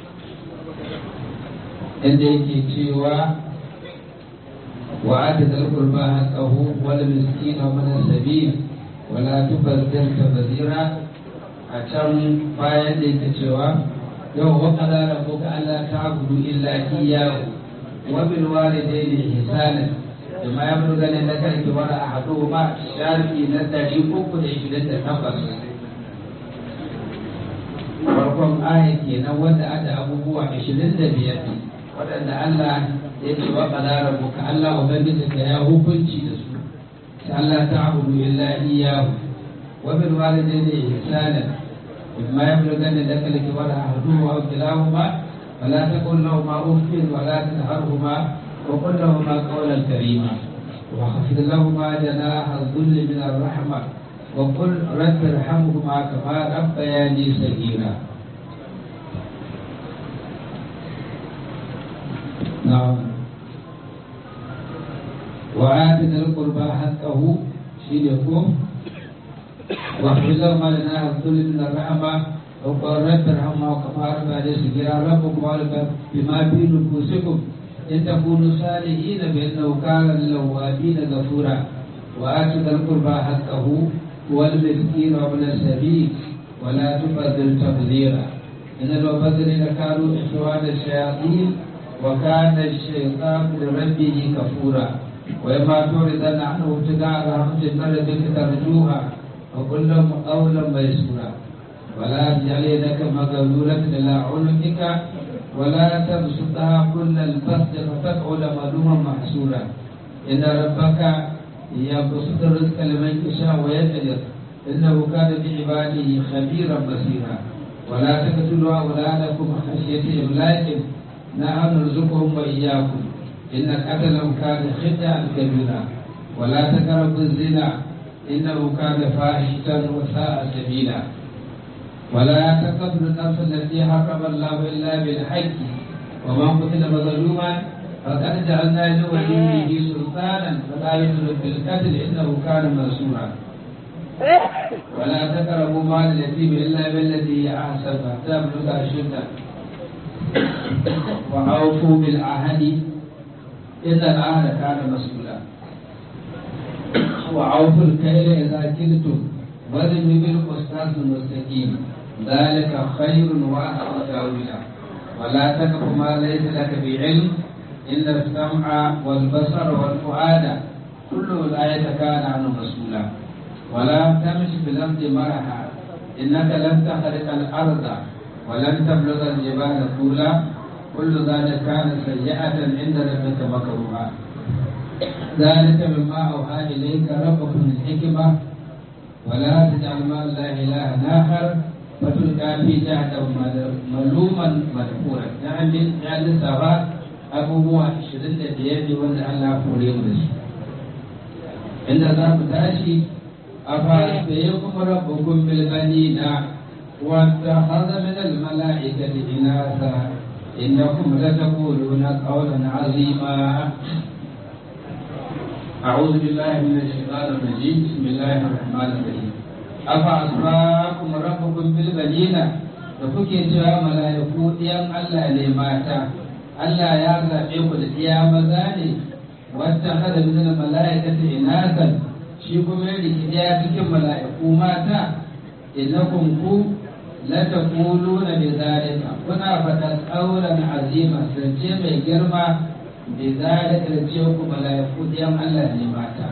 inda yake cewa وآت ذا القربى حقه والمسكين ومن السبيل ولا تبذر تبذيرا أتم bayan da yake cewa yau wa qala rabbuka alla ta'budu illa iyyahu wa bil walidayni ihsana bima yablugha laka al-kibara ahaduhuma shafi na 328 farkon aya kenan wanda ada abubuwa 25 waɗanda Allah ya ce wa qala rabbuka Allah ubangijinka ya hukunci da su sai Allah ta'budu illa iyyahu wa bil walidayni ihsana imma yablughanna laka al-kibara ahaduhuma aw kilahuma فلا تقل لهما أف ولا تنهرهما وقل لهما قولا كريما واخفض لهما جناح الذل من الرحمة وقل رب ارحمهما كما ربياني صغيرا نعم وآت ذا القربى حقه شيلكم واخفض لهما جناح الذل من الرحمة وقل رب ارحمهما كما ربياني صغيرا ربكم أعلم بما في نفوسكم إن تكونوا صالحين فإنه كان للأوابين غفورا وآتوا ذا القربى حقه والمسكين وابن السبيل ولا تبذل تبذيرا إن المبذلين كانوا إخوان الشياطين وكان الشيطان لربه كفورا وإما تعرضن عنه ابتداء رحمة مرتك ترجوها وقل لهم قولا ميسورا ولا تجعل يدك مغلولة إلى عنقك ولا تبسطها كل البسط فتقعد ملوما محسورا إن ربك يبسط الرزق لمن يشاء ويقدر إنه كان بعباده خبيرا بصيرا ولا تقتلوا أولادكم خشية إملاق نحن نرزقهم وإياكم إن قتلهم كان خطأ كبيرا ولا تقربوا الزنا إنه كان فاحشة وساء سبيلا ولا تقتلوا النفس التي حرم الله الا بالحق ومن قتل مظلوما فقد جعلنا لوليه سلطانا فلا يدرك بالقتل انه كان منصورا ولا تقربوا مال اليتيم الا بالذي هي احسن حتى يبلغ اشده واوفوا بالعهد ان العهد كان مسؤولا وأوفوا الكيل إذا كلتم وزنوا بالقسطاس المستقيم ذلك خير وأحسن تأويلا ولا تقف ما ليس لك بعلم إن السمع والبصر والفؤاد كل أولئك كان عنه مسؤولا ولا تمش في الأرض مرحا إنك لن تخرق الأرض ولن تبلغ الجبال طولا كل ذلك كان سيئة عند ربك مكروها ذلك مما أوحى إليك ربك من الحكمة ولا تجعل مع الله إلها آخر فتلقى في جهنم ملوما مدحورا يعني يعني سواء abubuwa ashirin da biyar ne wanda Allah kore mu da su inda za mu tashi a fara da ya kuma rabbukun bilbanina wata haza min almala'ikati inasa innakum lataquluna qawlan azima أعوذ بالله من الشيطان الرجيم بسم الله الرحمن الرحيم أفأصفاكم ربكم بالبنين da kuke cewa mala'iku ɗiyan Allah ne mata Allah ya zaɓe ku da ɗiya maza ne wata hada min mala'ikata inasan shi kuma ya riki ɗaya cikin mala'iku mata innakum ku la taquluna bi zalika kuna faɗa tsauran azima zance mai girma بذلك لتشوك ملائكة يوم الله لماتا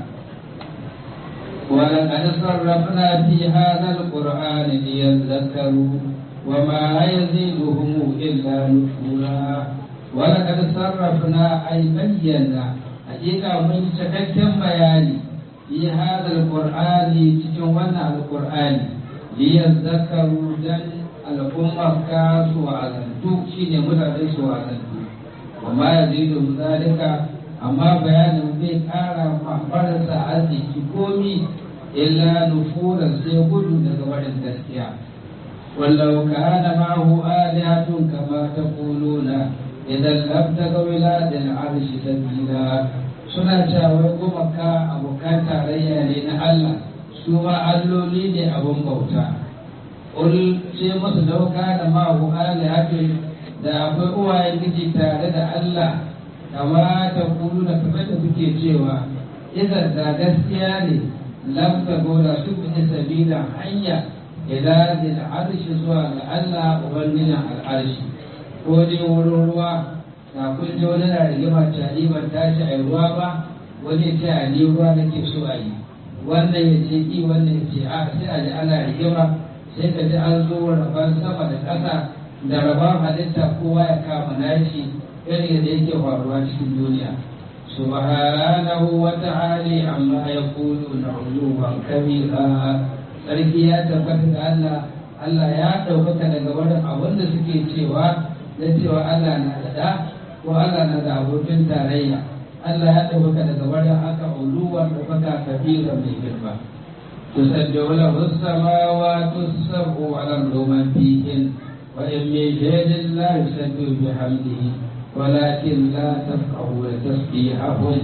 ولقد صرفنا في هذا القرآن ليذكروا وما يزيدهم إلا نفورا ولقد صرفنا أي بينا حقيقة من شككم بياني في هذا القرآن تجوانا القرآن ليذكروا جن الأمة كاسوا وعزلتوا شيني مدرس وعزلتوا وما يزيد ذلك أما بيان زي قال محبرة arziki komi illa nufura sai gudu daga wajen gaskiya wallau kana ma'ahu alihatun kama taquluna idan labtaga wiladil arshi sabila suna cewa gumaka abokan tarayya ne na Allah su ma alloli ne abun bauta ul ce musu dauka da ma'ahu alihatun da akwai uwayen giji tare da Allah kama ta kulu da kamar da kuke cewa idan da gaskiya ne lam ta gora su bi sabila hanya ila zil arshi zuwa ga Allah ubangijin al'arshi ko dai wurin ruwa na kun ji wani na rigima tari ban tashi a ruwa ba wani ta ni ruwa nake so a yi wannan ya ce i wannan ya ce a sai a ji ana rigima sai ka ji an zo rabon sama da ƙasa da rabon halitta kowa ya kama nashi irin da yake faruwa cikin duniya subhanahu wa ta'ala amma yaqulu na'udhu kabira sarki ya tabbata ga Allah Allah ya ɗaukaka daga wurin abin da suke cewa da cewa Allah na da da ko Allah na da abokin tarayya Allah ya ɗaukaka daga barin haka uluwar da baka kabira mai girma تسبح له السماوات السبع والأرض من فيهن وإن من شيء لا يسبح بحمده ولكن لا تفقهون تسبيحهم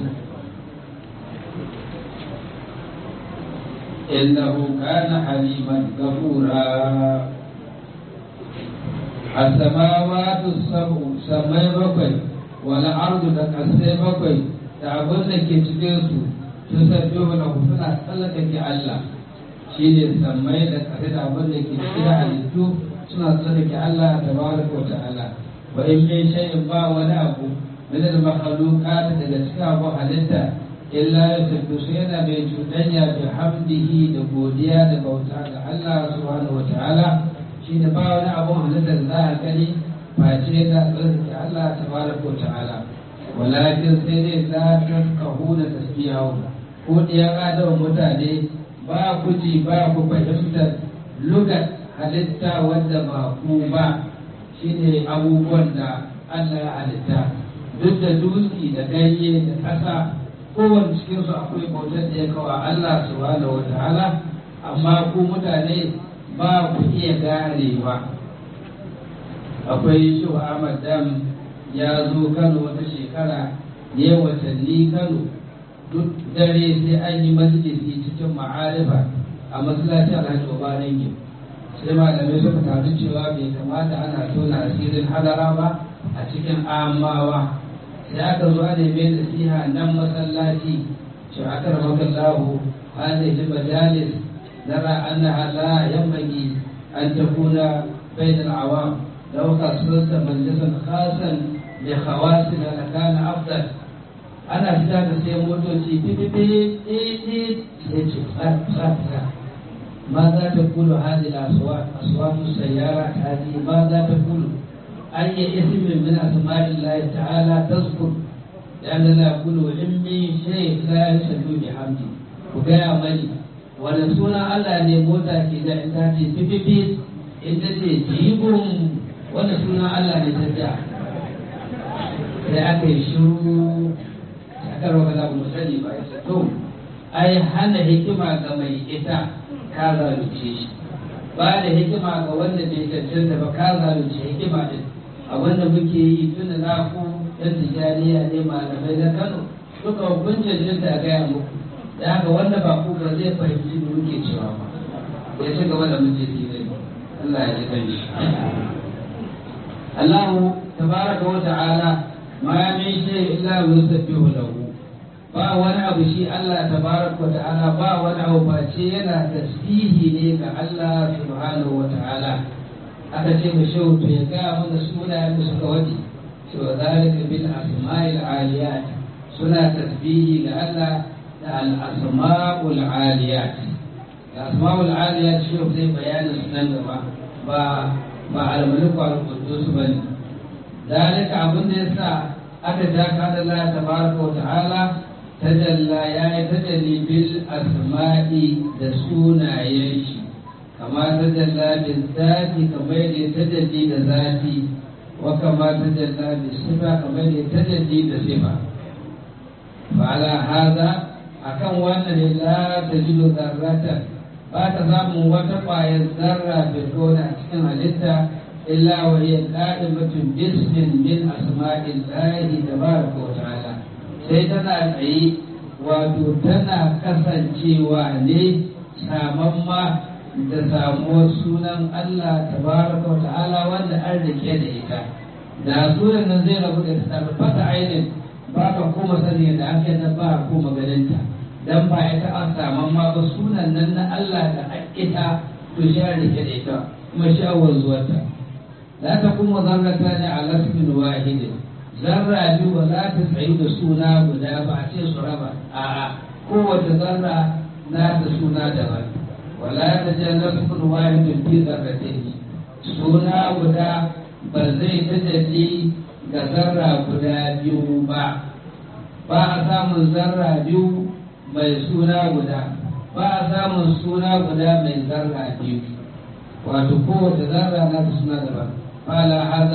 إنه كان حليما غفورا السماوات السبع سمي بكوي والأرض تكسي بكوي تعبون لك تجيسو تسبح له سنة سلك الله shi ne sammai da kare da abin da ke cikin halittu suna tsarki Allah ta baraka wa ta'ala wa in min shay'in ba wani abu min al makhluqat daga cikin abu halitta illa ya tafi su yana mai cuɗanya bi hamdihi da godiya da bauta ga Allah subhanahu wa ta'ala shi ne ba wani abu halitta da za a gani face da tsarki Allah ta baraka wa ta'ala walakin sai dai la tafkahu da tasbihu ko diyan adawa mutane ba ku ji ba ku fahimtar lugat halitta wadda ba ku ba shine abubuwan da Allah ya halitta duk da dutse da ganye da ƙasa kowane cikinsu akwai bautar da ya kawo Allah subhanahu wa ta'ala amma ku mutane ba ku iya ganewa akwai shi Ahmad Dam ya zo Kano wata shekara ne watanni Kano duk dare sai an yi majalisi cikin ma'arifa a masallacin alhaji obanin gim sai malamai suka taru cewa bai kamata ana tona asirin hadara ba a cikin amawa sai aka zo ana mai nasiha nan masallaci shi aka ramaka lahu hadhihi majalis nara annaha la yanbaghi an takuna bain al-awam law qasrta majlisan khasan li khawasin lakana afdal ana fita da sai motoci fififi ɗiɗi sai ce fata ma za ta kulu hadi aswatu sayyara hadi ma za ta kulu an yi ismin min asma'in lahi ta'ala tazkur لأن لا يقول إمي شيء لا يسلو بحمدي وقايا مالي wani suna Allah ne mota ke da in ta ce fififi in ta ce jibin wani suna Allah ne ta ja sai aka yi shiru kar wa kaza mu sani ba ya to ai hana hikima ga mai ita ka zalunce shi ba da hikima ga wanda bai cancanta ba ka zalunce hikima din abinda muke yi tun da na ku yan tijaniya ne malamai na Kano duka kun cancanta a gaya muku da haka wanda ba ku ba zai fahimci da muke cewa ba ya ci gaba da muke ne Allah ya ji kan shi Allah tabaraka wa ta'ala ma min shay illa yusabbihu lahu ba wani abu shi Allah tabaraka ta'ala ba wani abu face yana tasbihi ne ga Allah subhanahu wa ta'ala aka ce mu shehu to ya ga mana sunayen da suka wadi to zalika bil asma'il aliyat suna tasbihi ga Allah da al asma'ul aliyat da asma'ul aliyat shehu zai bayanin sunan gaba ba ba al maliku al qudus bane zalika abin da yasa aka ja ka da Allah tabaraka wa ta'ala tajalla ya yi tajalli bil asma'i da sunayen shi kama tajalla bil zati kamar da tajalli da zati wa kama tajalla bil sifa kamar da tajalli da sifa fa ala hada akan wannan ne la tajidu zarratan ba ta samun wata ƙwayar zarra bil kona cikin halitta illa wa hiya qa'imatun bismin min asma'illahi tabaraka wa ta'ala sai tana tsaye wato tana kasancewa ne samamma da samuwar sunan Allah tabaraka wa ta'ala wanda an rike da ita da sunan nan zai rabu da tarfata ainin ba ka kuma sani da ake na ba kuma ganinta dan ba ita an samamma ba sunan nan na Allah da ita to shi an rike da ita kuma shawar zuwarta la ta kuma zarrata ne a lasmin wahidin zarra biyu ba za ta tsayu da suna guda ba a ce su raba a'a kowace zarra na da suna daban wala ta je nasbun wahidin fi zarratain suna guda ba zai tajalli ga zarra guda biyu ba ba a samun zarra biyu mai suna guda ba a samun suna guda mai zarra biyu wato kowace zarra na da suna daban fala haza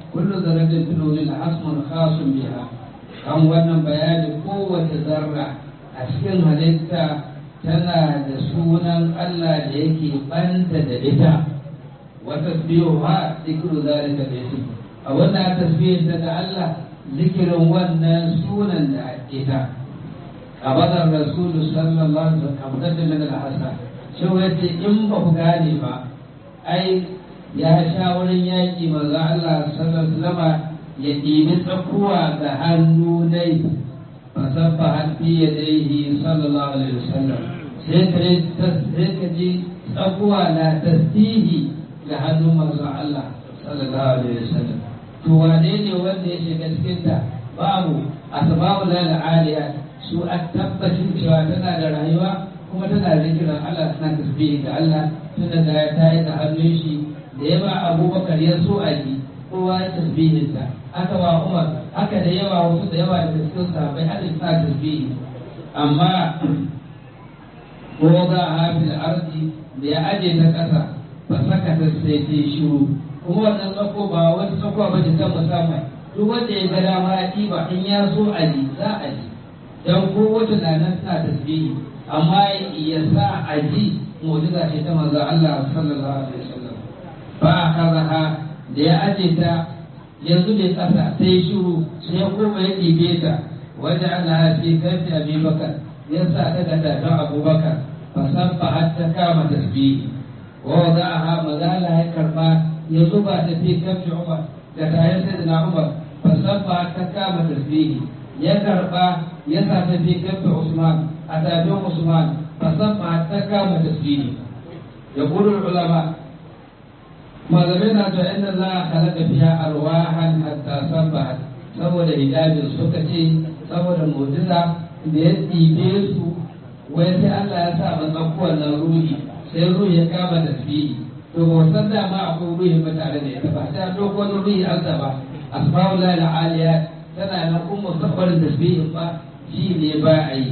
kullu zarratin fil wujudi hasmun khasun biha kan wannan bayani kowace zarra a cikin halitta tana da sunan Allah da yake banta da ita wa tasbihuha dhikru zalika al-ism a wannan tasbihin da Allah zikirin wannan sunan da ita abadar rasulu sallallahu alaihi wasallam abdar min al-hasan shi wace in ba ku gane ba ai ya sha wurin yaƙi manzo Allah sallallahu alaihi wasallam ya ɗibi tsakuwa ga hannu nai fasabba hafi ya daihi sallallahu alaihi wasallam sai ka sai ka ji tsakuwa na tasbihi ga hannun manzo Allah sallallahu alaihi wasallam to wane ne wanda ya shiga cikin ta babu asbabu lal aliyat su a tabbacin cewa tana da rayuwa kuma tana zikirin Allah tana tasbihi ga Allah tunda da ya tayi da hannun shi da ya ba Abubakar ya so a ji kowa ya tasbihin ta haka wa Umar haka da yawa wasu da yawa da cikin sahabbai hadin sa tasbihi amma ko ga hafil ardi da ya aje ta kasa ba saka ta sai ta shiru kuma wannan tsako ba wata tsako ba ce ta musamman duk wanda ya ga dama ya ɗiba in ya so a ji za a ji dan ko wata na nan tana tasbihi amma ya sa a ji mu'jiza ce ta manzo Allah sallallahu alaihi wasallam fa akhadha da ya aje ta yanzu da kasa sai shiru sai ya koma ya ɗibe ta wajen Allah fi kafi Abi Bakar ya sa ta ga tafin Abubakar fa sabba har ta kama tasbihi wa wada'aha mazala ya karba ya zuba ta fi kafi Umar da tayin sayyidina Umar fa sabba har ta kama tasbihi ya karba ya sa ta fi kafi Usman a tafin Usman fa sabba har ta kama tasbihi ya qulu ulama malamai na cewa inda za a halaka fiya arwahan hatta sabbahat saboda hijabin suka ce saboda mu'jiza da ya ɗibe su wai sai Allah ya sa masa wannan ruhi sai ruhi ya kama tasbihi to ba san da ma akwai ruhi ba tare da ita ba sai doko wani ruhi an ba asbabul lahi aliya tana nan kuma sabbarin tasbihin ba shi ne ba a yi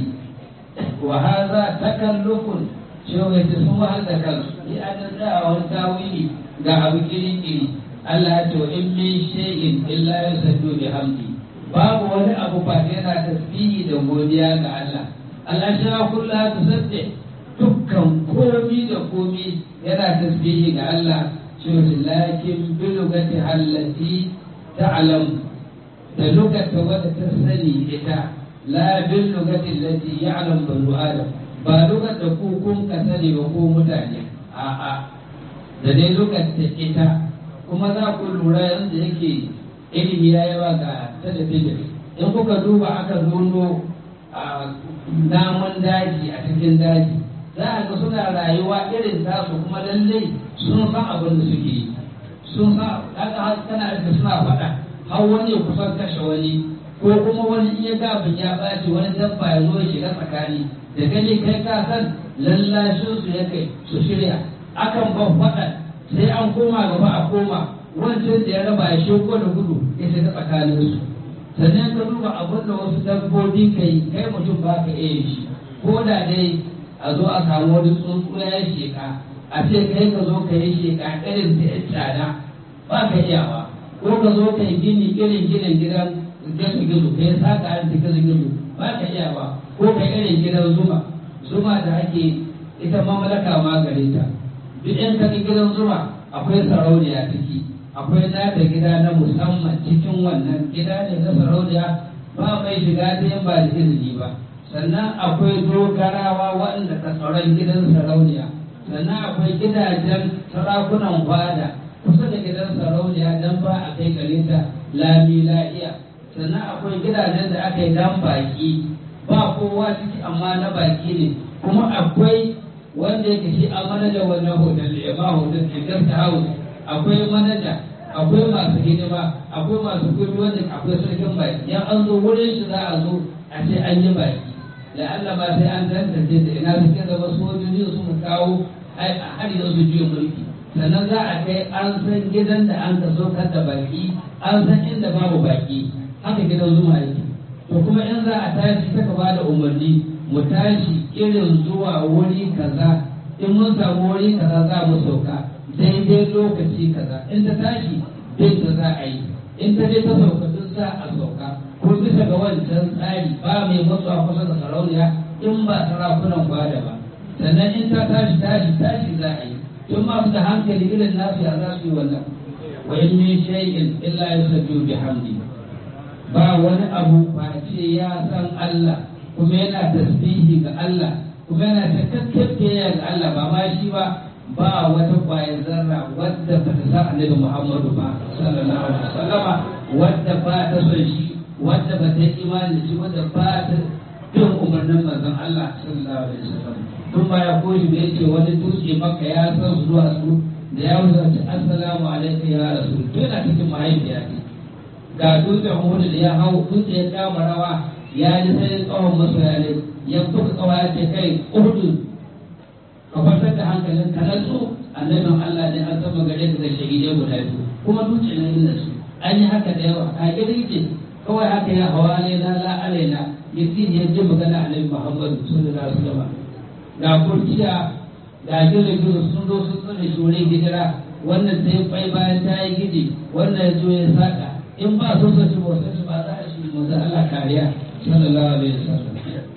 wa hadha takallufun shi wai sun wahal da kansu ni an da wani tawili ga abu kiri-kiri Allah ya ce in min shay'in illa yusabbihu bihamdi babu wani abu ba yana tasbihi da godiya ga Allah Allah shi ya kulla tusabbih dukkan komi da komi yana tasbihi ga Allah shi lakin bi lugati allati ta'lam da lugata wadda ta sani ita la bil lugati allati ya'lam banu adam ba lugata ku kun ka sani ba ko mutane a'a da dai lokacin ita kuma za ku lura yadda yake ilimi ya yawa ga talabijin in kuka duba aka nuno a namun daji a cikin daji za a ga suna rayuwa irin tasu kuma lallai sun san abin da suke yi sun san haka kana da suna faɗa har wani ya kusan kashe wani ko kuma wani iya gabin ya ɓaci wani dabba ya zo ya shiga tsakani da gani kai ka san lallashin su ya kai su shirya akan ban faɗa sai an koma gaba a koma wancan da ya raba ya sheko da gudu ya shiga tsakanin su sannan ka duba abin da wasu dabbobi ka yi kai mutum ba ka iya shi ko da dai a zo a samu wani tsuntsu ya sheka a ce kai ka zo ka yi sheka irin ta yan tsada ba ka iyawa ko ka zo ka yi gini irin ginin gidan gizo gizo ka yi saka irin ta gizo gizo ba ka iyawa ko ka irin gidan zuma zuma da ake ita mamlaka ma gare ta duk in ka gidan zuma akwai sarauniya ciki akwai nata gida na musamman cikin wannan gida ne na sarauniya ba mai shiga ta yin ba da izini ba sannan akwai dogarawa waɗanda ka tsaron gidan sarauniya sannan akwai gidajen sarakunan fada kusa da gidan sarauniya dan ba a kai gare ta lami la'iya sannan akwai gidajen da aka yi dan baki ba kowa ciki amma na baki ne kuma akwai wanda yake shi a manaja wannan hotel ya ba hotel ke guest house akwai manaja akwai masu hidima akwai masu kudi wanda akwai sarkin baki ya an zo wurin shi za a zo a ce an yi baki da Allah ba sai an tantance da ina suke zama sojoji su mu kawo har yanzu juyin mulki sannan za a kai an san gidan da an ka saukar da baki an san inda babu baki haka gidan zuma yake to kuma in za a tashi saka ba da umarni mu tashi irin zuwa wuri kaza in mun samu wuri kaza za mu sauka daidai lokaci kaza in ta tashi bin da za a yi in ta je ta sauka duk za a sauka ko bisa ga wancan tsari ba mai matsuwa kusa da sarauniya in ba sarakunan gwada ba sannan in ta tashi tashi tashi za a yi tun masu da hankali irin nasu ya za su yi wannan wa in min shay'in illa yusabbihu bihamdi ba wani abu face ya san Allah kuma yana tasbihi ga Allah kuma yana takakken ga Allah ba ma shi ba ba wata kwayar zarra wadda ba ta sa annabi Muhammadu ba sallallahu alaihi wasallama wadda ba ta son shi wadda ba ta yi imani da shi wadda ba ta bin umarnin manzon Allah sallallahu alaihi wasallam tun ba ya koyi da yake wani dutse maka ya san su zuwa su da ya wuce assalamu alaikum ya rasul to yana cikin mahaifiya ce ga dutsen Uhud da ya hau dutse ya kama rawa ya ji sai tsawon masoya ne ya buga kawa ya ce kai Uhud ka kwantar da hankalin ka natsu annabin Allah ne an zama gare ka da shahidai guda biyu kuma dutse na inda su an yi haka da yawa a gidan ce kawai haka ya hawa ne na la alaina yakin ya ji magana annabi Muhammad sallallahu alaihi wasallam ga kurciya ga gizo sun zo sun tsare shi wurin hijira wannan ta yi kwai bayan ta yi gidi wannan ya zo ya saka in ba so so shi ba so shi ba za a shi manzo Allah kariya sallallahu alaihi wasallam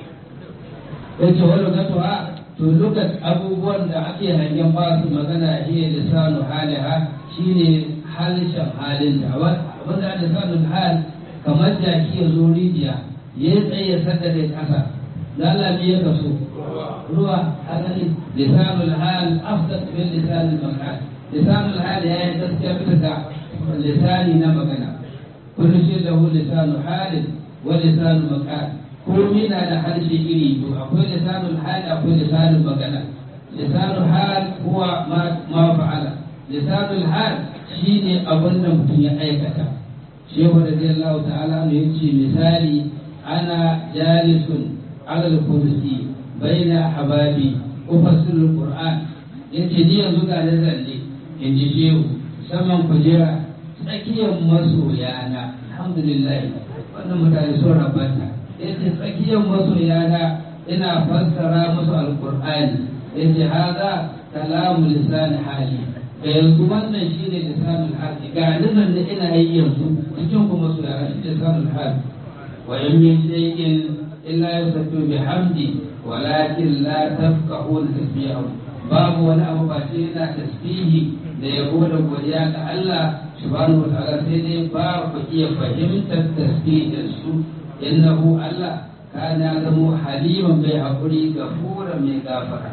yace wani gatuwa to lokaci abubuwan da ake hangen ba su magana hiya lisanu haliha shine halishan halin da wanda lisanul hal kamar jaki ya zo rijiya ya yi tsaye sadda da kasa lalabi ya kaso ruwa asali lisanul hal afdal min lisanul makan lisanul hal ya yi gaskiya bisa ga lisani na magana kullu shi lahu lisanu halin wa lisanu makan komai na da harshe iri biyu akwai lisanul hal akwai lisanul magana lisanul hal huwa ma fa'ala lisanul hal shine abin da mutum ya aikata shehu radiyallahu ta'ala ne yace misali ana jalisun alal kursi baina hababi ufassirul qur'an yace ni yanzu ga da zalle in ji shehu saman kujera tsakiyar masoyana alhamdulillah wannan mutane sun rabanta yace tsakiyar masoyana ina fassara musu alqur'ani yace hada kalamu lisan hali da yanzu wannan shine lisanul hali ga nan da ina yi yanzu cikin kuma masoyana shi lisanul hali wa in min shay'in illa yusabbihu bihamdi walakin la tafqahuna tasbihahu babu wani abu ba sai yana tasbihi da yabo da godiya ga Allah subhanahu wa ta'ala sai dai ba ku iya fahimtar tasbihin su innahu Allah kana zamo haliman bai haƙuri gafura mai gafara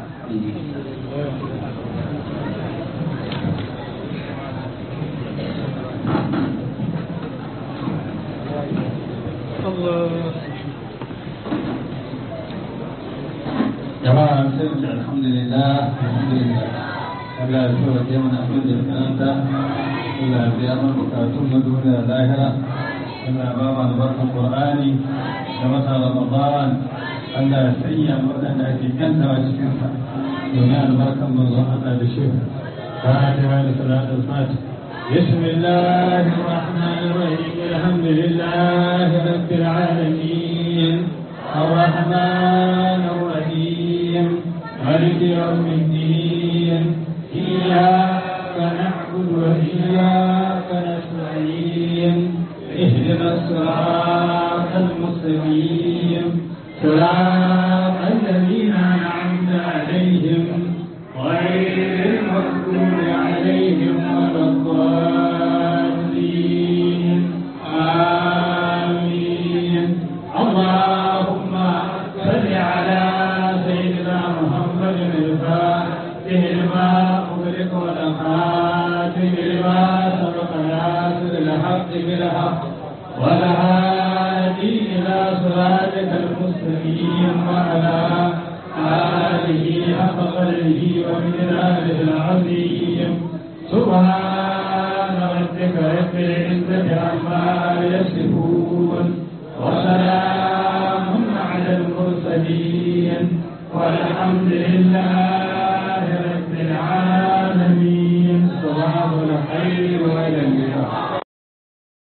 jama'a sai mu ce alhamdulillah alhamdulillah Allah ya so ya mana abin da tsananta Allah ya biya mana bukatun na duniya lahira Allah ya ba mu albarkan Qur'ani da wata Ramadan Allah ya sanya mu waɗanda ake kantawa cikin sa domin albarkan manzon Allah da shi Fatiha da salatul Fatih بسم الله الرحمن الرحيم الحمد لله رب العالمين الرحمن الرحيم مالك يوم الدين إياك نعبد وإياك نستعين اهدنا الصراط المستقيم صراط الذين أنعمت عليهم غير المغضوب عليهم ولا الضالين آمين اللهم صل على سيدنا محمد الفاتح لما أغلق والخاتم لما سبق ناصر الحق بالحق والهادي إلى صراطك المستقيم وعلى آله حق قدره ومقداره العظيم سبحان